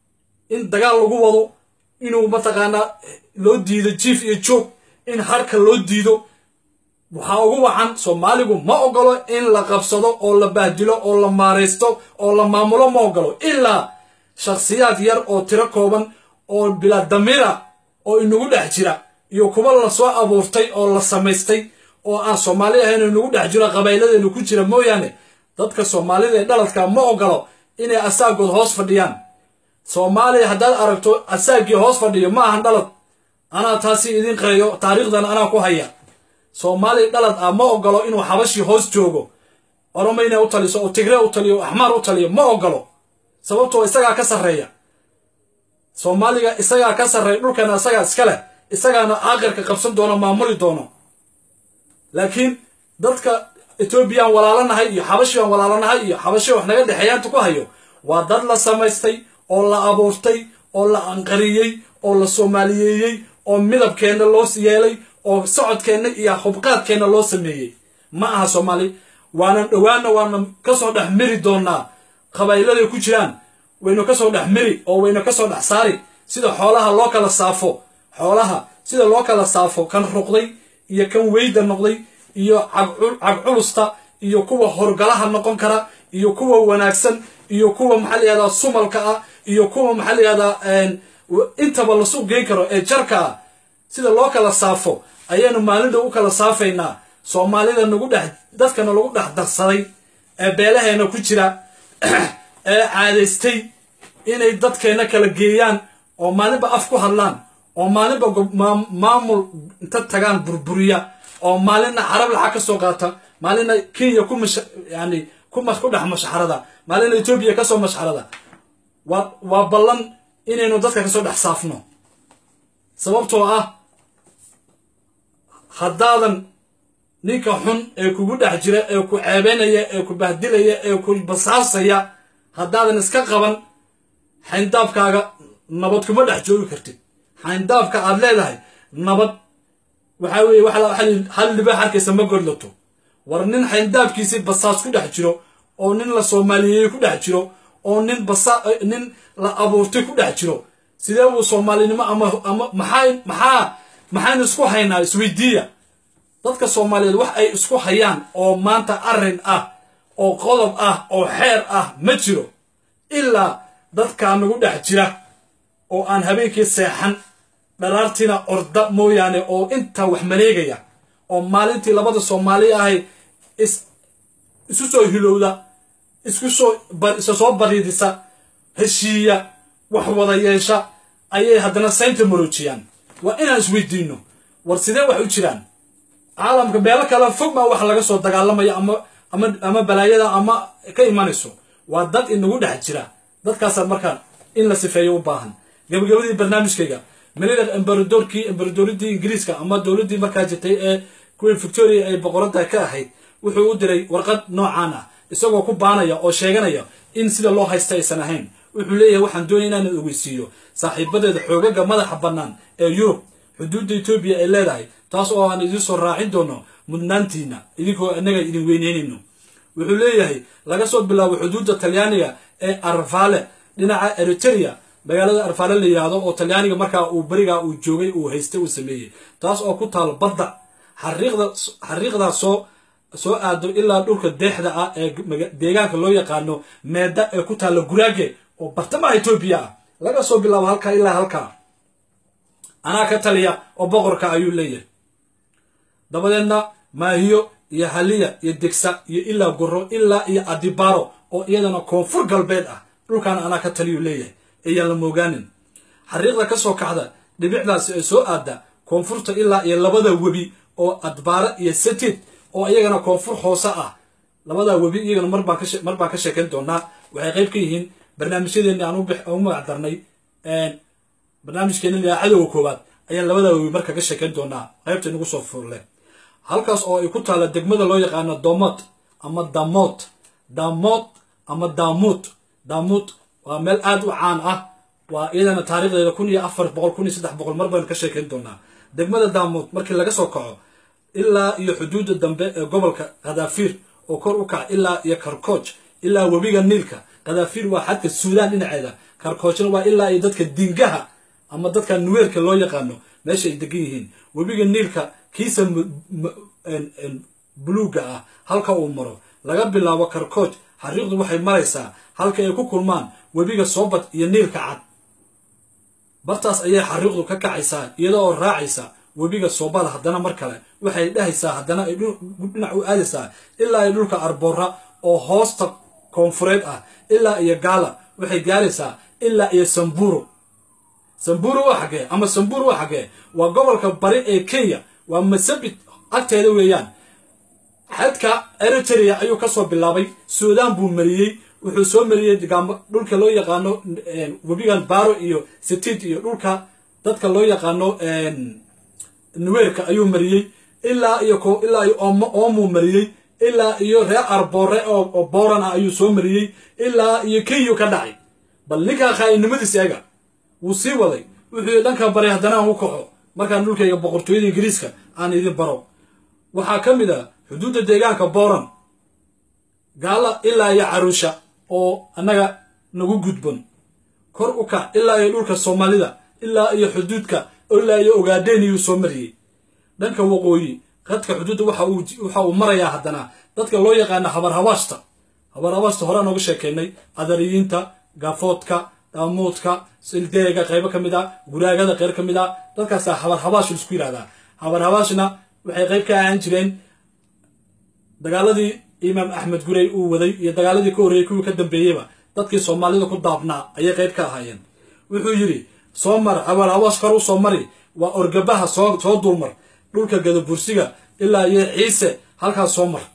in dagaal lagu wado inuu mataqaanaa loo diido jiif iyo joog in harka loo diido waxaa ugu wacan soomaaligu ma ogolo in la qabsado oo la bahdilo oo la maaraysto oo la maamulo ma ogolo ilaa shakhsiyaad yar oo tiro kooban oo bilaa damiira oo inagu dhex jira iyo kuwa la soo abuurtay oo la samaystay oo aan soomaali ahayn inagu dhex jiro qabayladeenu ku jira mooyaane dadka soomaalida ee dhaladka ma ogolo inay asaagood hoos fadhiyaan soomaaliya haddaad aragto asaagii hoos fadhiyo ma ahan dhalad anaa taasi idin qeeyo taariikhdan anaa ku haya soomaaliya dhalad ah ma ogolo inuu xabashii hoos joogo oroma inay u taliso oo tigree u taliyo oo axmaar u taliyo ma ogolo sababtoo isagaa ka sarreeya soomaaliga isagaa ka sarreeya dhulkana isagaa iska leh isagaana aakirka qabsan doono maamuli doono laakiin dadka etoobiyaan walaalanahay iyo xabashiaan walaalanahay iyo xabashi wax naga dhexeeyaanta ku hayo waa dad la samaystay oo la abuurtay oo la anqariyey oo la soomaaliyeeyey oo midabkeenna loo yeelay oo socodkeenna iyo hubqaadkeenna loo sameeyey ma aha soomaali waanan dhowaanna waana kasoo dhex miri doonaa qabayladay ku jiraan waynu kasoo dhex miri oo waynu kasoo dhex saari sida xoolaha loo kala saafo xoolaha sida loo kala saafo kan ruqday iyo kan weyda noqday iyo cagculusta iyo kuwa horgalaha noqon kara iyo kuwa wanaagsan iyo kuwa maxaa layihahdaa sumalka ah iyo kuwa maxaa layihahdaa intaba la suuq geyn karo ee jarka ah sida loo kala saafo ayaanu maalinta u kala saafaynaa soomaalida nagu dhex dadkana lagu dhex darsaday ee beelaheena ku jira ee caadaystay inay dadkeena kala geeyaan oo maalinba af ku hadlaan oo maalinba maamul inta tagaan burburiya oo maalinna carab lacag ka soo qaata maalinna kenya ku mash yani ku ku dhex mashxarada maalinna etoobiya kasoo mashxarada waa waa ballan inaynu dadka kasoo dhex saafno sababtoo ah haddaadan ninka xun ee kugu dhex jira ee ku ceebeynaya ee ku bahdilaya ee ku basaasaya haddaadan iska qaban xayndaabkaaga nabad kuma dhex joogi kartid xayndaabka aad leedahay nabad waxaa weeye hal libaax arkaysa ma godlato war nin xayndaabkiisii basaas ku dhex jiro oo nin la soomaaliyeeyey ku dhex jiro oo nin basa nin la abuurtay ku dhex jiro sidee uu soomaalinimo ama ama maxaa maxaa maxaynu isku haynaa isweydiiya dadka soomaaliyeed wax ay isku hayaan oo maanta arrin ah oo qodob ah oo xeer ah ma jiro ilaa dadkaa nagu dhex jira oo aan habeenkii seexan dharaartiina orda mooyaane oo intaa wax maleegaya oo maalintii labada soomaali ahay isu soo hilowda isku soo isa soo bariidisa heshiiya wax wada yeesha ayay haddana saynta maroojiyaan waa inaan isweydiino war sidee wax u jiraan caalamka meelo kale fog maa wax laga soo dagaalamaya ama ama ama balaayada ama ka imanayso waa dad inagu dhex jira dadkaasaa markaan in la sifeeyo u baahan gabagabadii barnaamijkayga melidan embaradorkii embaradoridii ingiriiska ama dowladdii markaa jirtay ee queen victoria ay boqoradda ka ahayd wuxuu u diray warqad noocaan ah isagoo ku baanaya oo sheeganaya in sida loo haysta aysan ahayn wuxuu leeyahay waxaan doonaya inaan ogeysiiyo saaxiibadeeda xoogaga madaxa bannaan ee yurub xuduudda etoobiya ay leedahay taas oo aan idiin soo raacin doono mudnaantiina idinkoo innaga idin weyneynayno wuxuu leeyahay laga soo bilaabo xuduudda talyaaniga ee arfale dhinaca eriteria magaalada arfale la yidhaahdo oo talyaaniga markaa uu berigaa uu joogay uu haystay uu sameeyey taas oo ku taal badda xariiqda xariiqdaa soo soo aado ilaa dhulka deexda ah ee deegaanka loo yaqaano meeda ee ku taalla guraage oo bartamaha etoobiya ah laga soo bilaabo halkaa ilaa halkaa anaa ka taliya oo boqorka ayuu leeyahay dabadeedna maahiyo iyo haliya iyo degsa iyo ilaa goro ilaa iyo adibaro oo iyadana koonfur galbeed ah dhulkaana anaa ka taliyuu leeyahay ayaan la moogaanin xariiqda ka soo kacda dhibicdaasi ay soo aadda koonfurta ilaa iyo labada webi oo adbaara iyo satid oo iyagana koonfur hoose ah labadaa webi iyagana mar baan ka sheekayn doonaa waxay qayb ka yihiin barnaamijyadeeni aan u magacdarnay barnaamijkeeni cadowga koowaad ayaan labadaa webi marka ka sheekayn doonaa qaybta inagu soo furle halkaas oo ay ku taalla degmada loo yaqaano domot ama damot damot ama damut damut waa meel aad u caan ah waa iyadana taarikhdeeda kun iyo afar boqol kun iyo saddex boqol mar baynu ka sheekayn doonaa degmada damut markii laga soo kaco ilaa iyo xuduudda dambe ee gobolka khadaafiir oo kor u kaca ilaa iyo karkooj ilaa webiga niilka khadaafiir waa xadka suudaan dhinaceeda karkoojna waa ilaa iyo dadka dingaha ama dadka nuweerka loo yaqaano meesha ay degan yihiin webiga niilka kiisa buluugga ah halka uu maro laga bilaabo karkooj xariiqdu waxay maraysaa halka ay ku kulmaan webiga soobad iyo niilka cad bartaas ayay xariiqdu ka kacaysaa iyada oo raacaysa webiga soobada haddana mar kale waxay dhehaysaa haddana ay dhinac u aadaysaa ilaa iyo dhulka arboora oo hoosta koonfureed ah ilaa iyo gaala waxay gaaraysaa ilaa iyo samburo samburo waa xagee ama samburo waa xagee waa gobolka bari ee kenya waa masabit agteeda weeyaan xadka eritrea ayuu kasoo bilaabay suudaan buu mariyey wuxuu soo mariyey dhulka loo yaqaano webigan baro iyo sitid iyo dhulka dadka loo yaqaano nuweerka ayuu mariyey ilaa iyo ilaa iyo oomuu mariyey ilaa iyo reer arboore oo booran ah ayuu soo mariyey ilaa iyo kenyu ka dhacay bal ninkaa khaa'inimadiis eega wuu sii waday wuxuu yii dhanka baray haddana aan u kaxo markaan dhulkayga boqortooyada ingiriiska aan idin baro waxaa ka mid ah xuduudda deegaanka booran gaala ilaa iyo caruusha oo annaga nagu gudban kor u kac ilaa iyo dhulka soomaalida ilaa iyo xuduudka ilaa iyo ogaadeeniyuu soo mariyey dhanka waqooyi qadka xuduudda waxa uu marayaa haddana dadka loo yaqaano habarhabaashta habarhabaashta hore aan oga sheekeynay adariyiinta gaafoodka daamuudka sildeega qaybo ka mid a guraagada qeyr ka mid a dadkaasaa habarhabaash laisku yidhahdaa habarhabaashna waxay qayb ka ahaan jireen dagaaladii imaam axmed gurey uu waday iyo dagaaladii ka horreeyey kuwii ka dambeeyeyba dadkii soomaalida ku daabnaa ayay qayb ka ahaayeen wuxuu yidhi soo mar habarhabaash kor u soo mari waa orgabaha soo soo dulmar dhulka gadabursiga ilaa iyo ciise halkaas soo mar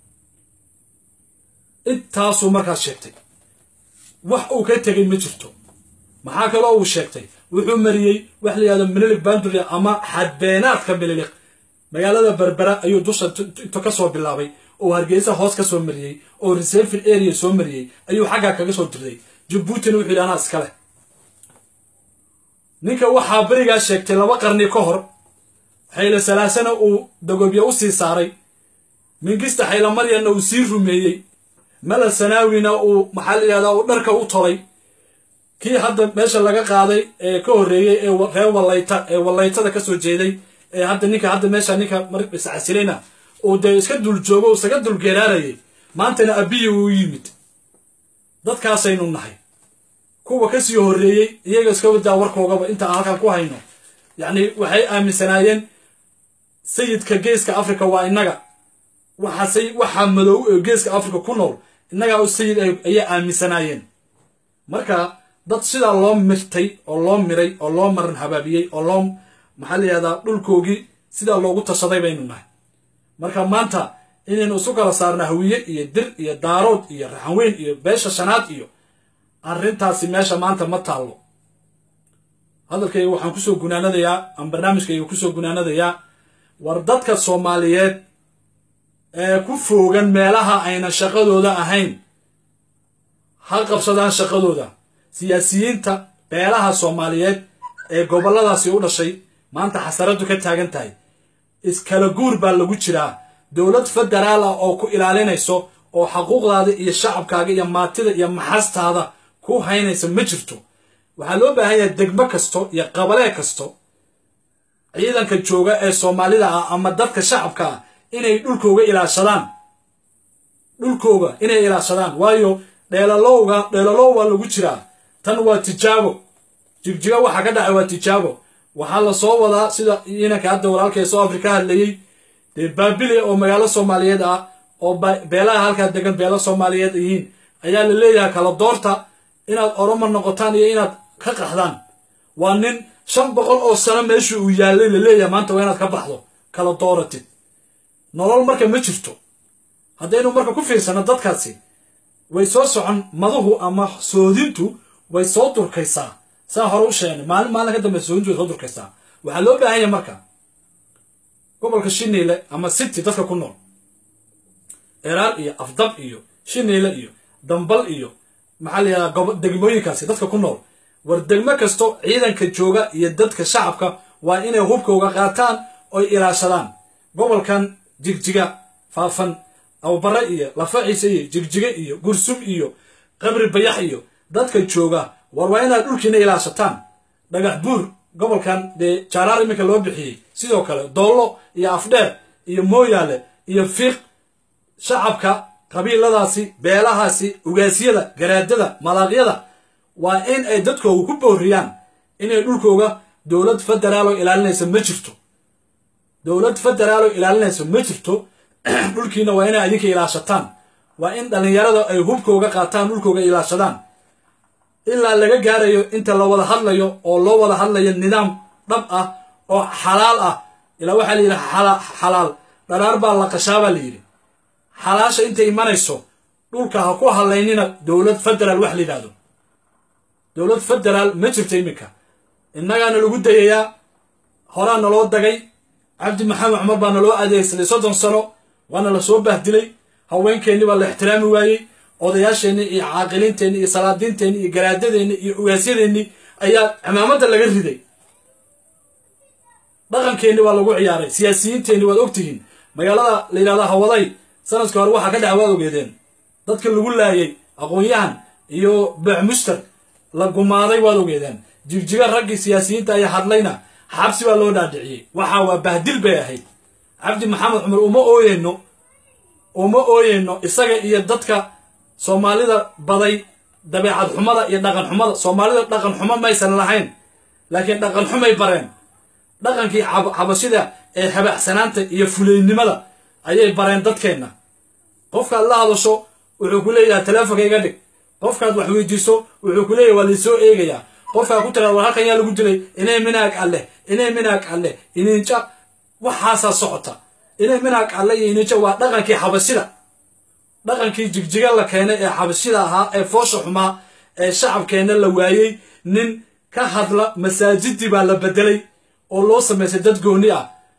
intaasuu markaas sheegtay wax uu ka tegay ma jirto maxaa kaloo uu sheegtay wuxuu mariyey wax la yihahdo mililik bandria ama xadbeenaadka mililik magaalada berbera ayuu dusha inta ka soo bilaabay oo hargeysa hoos ka soo mariyey oo reservin area soo mariyey ayuu xaggaa kaga soo dirday jabuutina wuxuu yidhi anaa iskale ninka waxaa berigaa sheegtay laba qarni ka hor xayle salaasana uu dagobya u sii saaray mingista xayla maryanna uu sii rumeeyey malal sanaawina uu maxaa la yidhahdaa uu dharka u tolay kii hadda meesha laga qaaday ee ka horreeyey ee reer wallayta ee wallaytada ka soo jeeday ee hadda ninka hadda meesha ninka iscasilayna uu dee iska dul joogo uu isaga dul geeraarayay maantana abiyi uu yimid dadkaasaynu nahay kuwa ka sii horreeyey iyaga iska wadaa warkoogaba inta aan halkan ku hayno yacni waxay aaminsanaayeen sayidka geeska africa waa innaga waxa waxaa madow ee geeska africa ku nool innagaa u sayid ayay aaminsanaayeen marka dad sidaa loo mirtay oo loo miray oo loo maran habaabiyey oo loo maxaa la yihahdaa dhulkoogii sidaa loogu tashaday baynu nahay marka maanta inaynu isu kala saarna hawiye iyo dir iyo daarood iyo raxanweyn iyo beesha shanaad iyo arrintaasi meesha maanta ma taallo hadalkayga waxaan kusoo gunaanadayaa ama barnaamijkayga kusoo gunaanadayaa war dadka soomaaliyeed ee ku foogan meelaha ayna shaqadooda ahayn ha qabsadaan shaqadooda siyaasiyiinta beelaha soomaaliyeed ee gobolladaasi u dhashay maanta xasaradu ka taagan tahay iskala guur baa lagu jiraa dowlad federaal ah oo ku ilaalinayso oo xaquuqdaada iyo shacabkaaga iyo maatida iyo maxastaada ku haynaysa ma jirto waxaa loo baahan yahay degmo kasto iyo qabalee kasto ciidanka jooga ee soomaalida ah ama dadka shacabka ah inay dhulkooga ilaashadaan dhulkooga inay ilaashadaan waayo dheelalowga dheelalow waa lagu jiraa tan waa tijaabo jigjiga waxaa ka dhacay waa tijaabo waxaa la soo wadaa sida inanka hadda walaalka ee south africa hadlayey dee baabile oo magaalo soomaaliyeed ah oo beelaha halkaa degan beelo soomaaliyeed yihiin ayaa la leeyahay kala doorta inaad oromo noqotaan iyo inaad ka qaxdaan waa nin shan boqol oo sano meeshii uu yaallay la leeyahay maanta waa inaad ka baxdo kala dooratid nolol marka ma jirto haddaynu marka ku fiirsano dadkaasi way soo socon maduhu ama soodintu way soo durkaysaa saa hore u sheegnay maalin maalin ka dambe soodintu way soo durkaysaa waxaa loo baahan yahay marka gobolka shiniile ama city dadka ku nool eraar iyo afdab iyo shiniile iyo dambal iyo maxaa la yidhahdaa degmooyinkaasi dadka ku nool war degmo kasto ciidanka jooga iyo dadka shacabka waa inay hubkooga qaataan oy ilaashadaan gobolkan jigjiga faafan awbare iyo lafaciise iyo jigjiga iyo gursum iyo qabri bayax iyo dadka jooga war waa inaad dhulkiina ilaashataan dhagax buur gobolkan dee jaaraar iminka loo bixiyey sidoo kale doollo iyo afdheer iyo mooyaale iyo fiiq shacabka qabiiladaasi beelahaasi ugaasyada garaadada malaaqyada waa in ay dadkooga ku booriyaan inay dhulkooga dowlad federaaloo ilaalinaysa ma jirto dowlad federaaloo ilaalinaysa ma jirto dhulkiina waa inay adinka ilaashataan waa in dhallinyarada ay hubkooga qaataan dhulkooga ilaashadaan ilaa laga gaarayo inta la wada hadlayo oo loo wada hadlayo nidaam dhab ah oo xalaal ah ilaa waxaa la yidhi xalaal dharaar baa la qashaa baa la yidhi xalaasha intay imanayso dhulka ha ku hadlaynina dowlad federaal wax la yidhahdo dowlad federaal ma jirto iminka innagaana lagu dayayaa horaa naloo dagay cabdi maxamed cumar baa naloo adeegsaday soddon sano waana la soo bahdilay haweenkeennii baa la ixtiraami waayey odayaasheenni iyo caaqiliinteenni iyo salaadiinteenni iyo garaadadeenni iyo ugaasyadeennii ayaa cimaamada laga riday dhaqankeenni waa lagu ciyaaray siyaasiyiinteenni waad ogtihiin magaalada la yidhahda hawaday sanadkii hore waxaa ka dhaca waad ogeedeen dadka lagu laayay aqoon-yahan iyo beecmuster la gumaaday waad ogeedeen jigjiga raggii siyaasiyiinta ayaa hadlayna xabsi baa loo dhaadhiciyey waxa waa bahdil bay ahayd cabdi maxamed cumar uma ooyeyno uma ooyeyno isaga iyo dadka soomaalida baday dabeecad xumada iyo dhaqan xumada soomaalida dhaqan xumo maysan lahayn laakiin dhaqan xumay bareen dhaqankii xabashida ee habacsanaanta iyo fulaynimada ayay bareen dadkeenna qofkaad la hadasho wuxuu ku leeyahay teleefonka iga dhig qofkaad wax weydiiso wuxuu ku leeyahay waa laysoo eegayaa qofkaa ku tiraad war halkan yaa lagu dilay inay minaag alleh inay minaag alleh ininja waxaasaa socota inay minaag alle iyo ininja waa dhaqankii xabashida dhaqankii jigjiga la keenay ee xabashida ahaa ee foosha xumaa ee shacabkeenna la waayey nin ka hadla masaajidii baa la bedelay oo loo samaysay dad gooni ah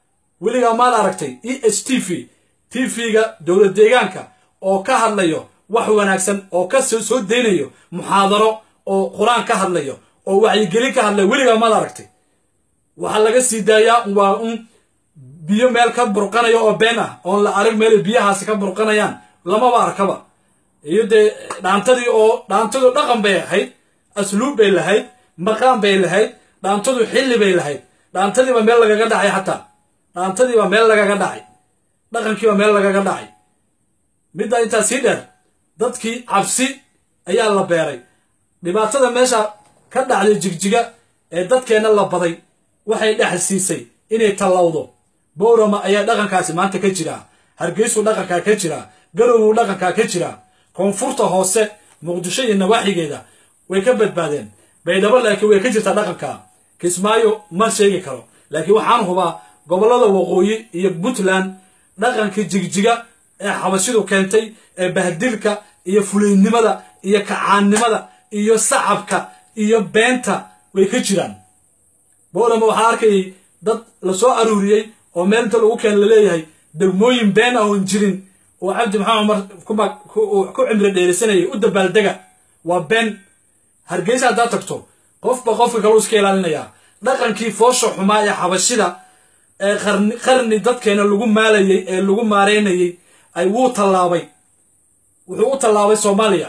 weligaa maad aragtay e h t v t v-ga dowlad deegaanka oo ka hadlayo wax wanaagsan oo ka soo soo daynayo muxaadaro oo qur-aan ka hadlayo oo wacyigelin ka hadlayo weligaa maad aragtay waxaa laga sii daayaa waa un biyo meel ka burqanayo oo been ah oon la arag meel biyahaasi ka burqanayaan lamaba arkaba iyo dee dhaantadii oo dhaantadu dhaqan bay ahayd asluub bay lahayd maqaan bay lahayd dhaantadu xilli bay lahayd dhaantadiiba meel lagaga dhacay xataa dhaantadiiba meel lagaga dhacay dhaqankiiba meel lagaga dhacay middaa intaa sii dheer dadkii cabsi ayaa la beeray dhibaatada meesha ka dhacday jigjiga ee dadkeenna la baday waxay dhexal siisay inay tallawdo bowrama ayaa dhaqankaasi maanta ka jiraa hargeysuu dhaqankaa ka jiraa garowuu dhaqankaa ka jiraa koonfurta hoose muqdisho iyo nawaaxigeeda way ka badbaadeen baydhabo laakiin way ka jirtaa dhaqanka kismaayo ma sheegi karo laakiin waxaan hubaa gobollada waqooyi iyo puntland dhaqankii jigjiga ee xabashidu keentay ee bahdilka iyo fulaynimada iyo kacaannimada iyo sacabka iyo beenta way ka jiraan bowlama waxaa arkayay dad lasoo aruuriyey oo meel inta lagu keen laleeyahay degmooyin been ah oon jirin oo cabdi maxamed cumar ku cimri dheerisanayay u dabaaldega waa been hargeysa haddaad tagto qofba qofka kaleu iska ilaalinayaa dhaqankii foosha xumaa ee xabashida ee qarni qarni dadkeena lagu maalayay ee lagu maareynayay ay wuu tallaabay wuxuu u tallaabay soomaaliya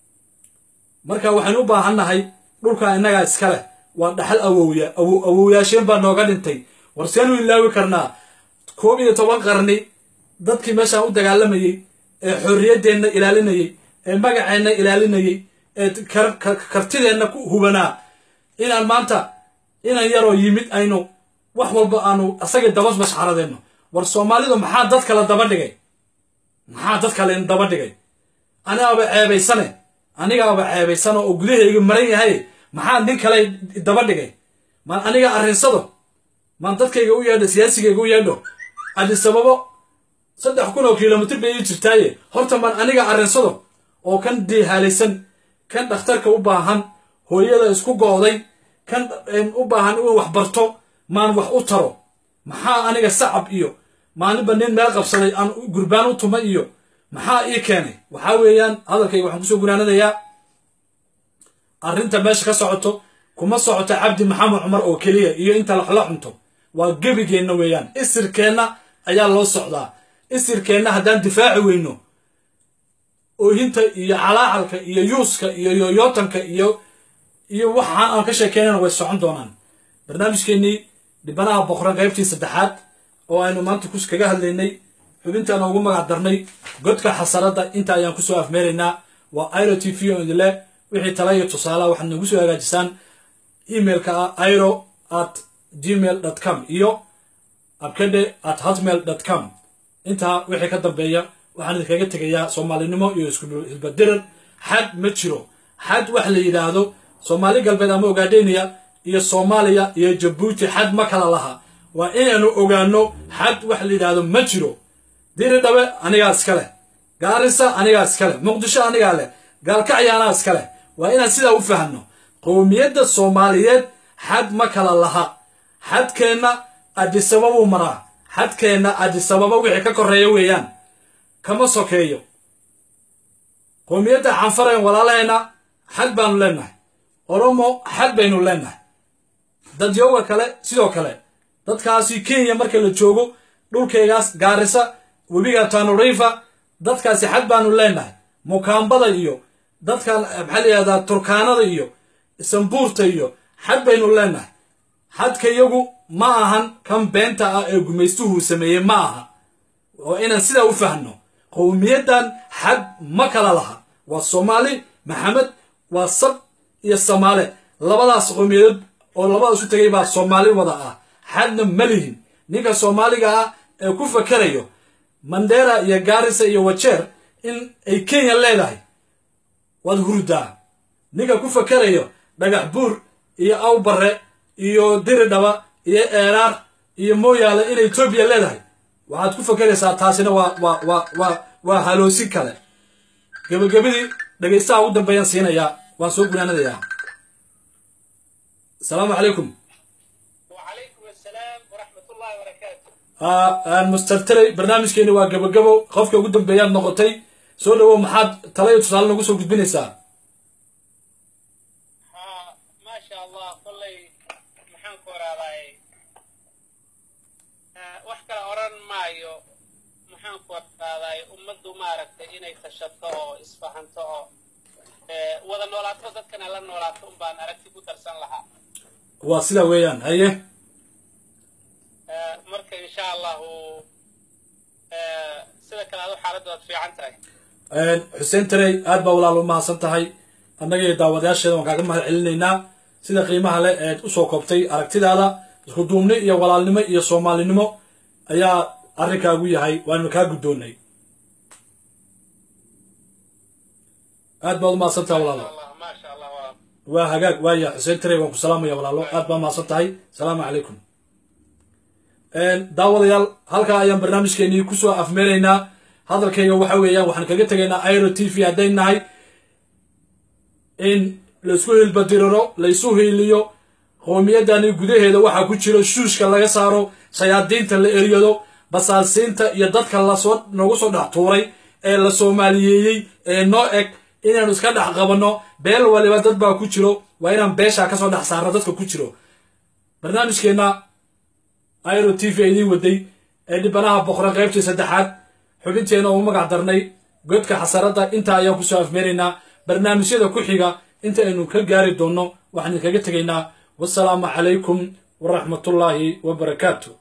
marka waxaynu u baahannahay dhulka innagaa iska leh waa dhaxal awowya awowyaasheen baa nooga dhintay war seenu ilaawi karnaa koob iyo toban qarni dadkii meeshaan u dagaalamayey ee xorriyaddeenna ilaalinayey ee magaceenna ilaalinayey ee kartideenna ku hubanaa inaan maanta inan yaroo yimid aynu wax walba aanu asagii dabas mashxaradeenno war soomaalidu maxaa dad kale daba dhigay maxaa dad kale daba dhigay anigaaba ceebaysane anigaaba ceebaysano oo gudahayga maran yahay maxaa nin kale daba dhigay maan aniga arrinsado maan dadkayga u yeedho siyaasigayga u yeedho adisababo saddex kun oo kilomitr bay ii jirtaaye horta maan aniga arrinsado oo kan diihaalaysan kan dhakhtarka u baahan hooyada isku go'day kan u baahan inuu wax barto maan wax u taro maxaa aniga sacab iyo maalinba nin meel qabsaday aan gurbaan u tuma iyo maxaa ii keenay waxaa weeyaan hadalkayga waxaan kusoo gunaanadayaa arrinta meesha ka socoto kuma socoto cabdi maxamed cumar oo keliya iyo inta la cunto waa gebigeenna weeyaan isirkeenna ayaa loo socdaa isirkeenna haddaan difaaci weyno oohinta iyo calaacalka iyo yuuska iyo yoyootanka iyo iyo waxa aan ka sheekeynana way socon doonaan barnaamijkeennii dhibanaha boqran qaybtii saddexaad oo aynu maanta kus kaga hadlaynay xubintaan ugu magac darnay godka xasaradda inta ayaan kusoo afmeeraynaa waa iro t v oo idinle wixii tala iyo tusaalaha waxaad nagu soo hagaajisaan emailka ah iro at gmail dot com iyo abkadhe at hotmail dot com intaa wixii ka dambeeya waxaan idinkaga tegayaa soomaalinimo iyo isku hilbadirar xad ma jiro xad wax la yidhaahdo soomaali galbeed ama ogaadheniya iyo soomaaliya iyo jabuuti xad ma kala laha waa inaynu ogaano xad wax la yidhaahdo ma jiro diri dhabe anigaa iska leh gaarisa anigaa iska leh muqdisho anigaa leh gaalkacya anaa iska leh waa inaan sidaa u fahanno qowmiyadda soomaaliyeed xad ma kala laha xadkeenna adisababuu maraa xadkeenna adisababa wixii ka korreeya weeyaan kama sokeeyo qowmiyadda canfarayn walaalaheenna xad baanu leennahay oromo xad baynu leennahay dadyowga kale sidoo kale dadkaasi kenya marka la joogo dhulkaygaas gaarisa webiga tanurifa dadkaasi xad baanu leennahay mukaambada iyo dadkan maxaa la yihahdaa turkaanada iyo sambuurta iyo xad baynu leennahay xadka iyagu ma ahan kan beenta ah ee gumaystuhu sameeyey ma aha oo inaan sidaa u fahno qowmiyaddan xad ma kala laha waa soomaali maxamed waa sab iyo samaale labadaas qowmiyadood oo labada isu tegay baa soomaali wada ah xadna ma lihin ninka soomaaliga ah ee ku fakerayo mandera iyo gaarisa iyo wajeer in ay kenya leedahay waad hurdaa ninka ku fakerayo dhagax buur iyo awbare iyo diridhaba iyo eeraar iyo mooyaale inay etoobiya leedahay waxaad ku fakeraysaa taasina waa waa waa waa waa haloosin kale gebagabadii dhegaystaha ugu dambeeyaan siinayaa waan soo gunaanadayaa asalaamu calaykum وعليكم السلام ورحمة الله وبركاته master trey barnaamijkeeni waa gabagabo qofka ugu dambeeyaad noqotay soo dhawow maxaad tala iyo tusaale nagu soo gudbinaysaa ها ما شاء الله كلي محن كورالاي wax kale oran maayo maxaan ku adkaaday ummaddu maaragtay inay tashato oo isfahanto oo ee, wada noolaato dadkana la noolaato un baan aragti ku darsan lahaa waa sida weeyaan haye Ee, marka insha allahu ee, sida kale adu xaaladdu waad fiican tahay xuseen tarey aad baa walaal u mahadsan tahay annaga iyo daawadayaasheeda waan kaaga mahad celinaynaa sida qiimaha leh eed usoo koobtay aragtidaada isku duubni iyo walaalnimo iyo soomaalinimo ayaa arrinkaagu yahay waanu kaa guddoonnay aad baad u mahadsan tahay walaalo allah maasha allah waa waa hagaag waaya xuseen tarey waan ku salaamaya walaalo aad baa mahadsan tahay asalaamu calaykum daawadayaal halkaa ayaan barnaamijkeenii kusoo afmeeraynaa hadalkayga waxa weeyaan waxaan kaga tegaynaa airo t v hadday nahay in laisku hilbadiriro laysu hiiliyo qoomiyadani gudaheeda waxaa ku jiro shuushka laga saaro shayaadiinta la eryado basaasiinta iyo dadka lasoo noogu soo dhex tuuray ee la soomaaliyeeyey ee noo eg inaanu iska dhex qabanno beel waliba dad baa ku jiro waa inaan beeshaa kasoo dhex saarno dadka ku jiro barnaamijkeenna airo t v idiin waday ee dhibanaha boqore qaybtii saddexaad xubinteena ugu magac darnay godka xasaradda intaa ayaan kusoo afmeeraynaa barnaamijyada ku xiga inta aynu ka gaari doonno waxaan idinkaga tegaynaa wasalaamu calaykum waraxmatullaahi wabarakaatu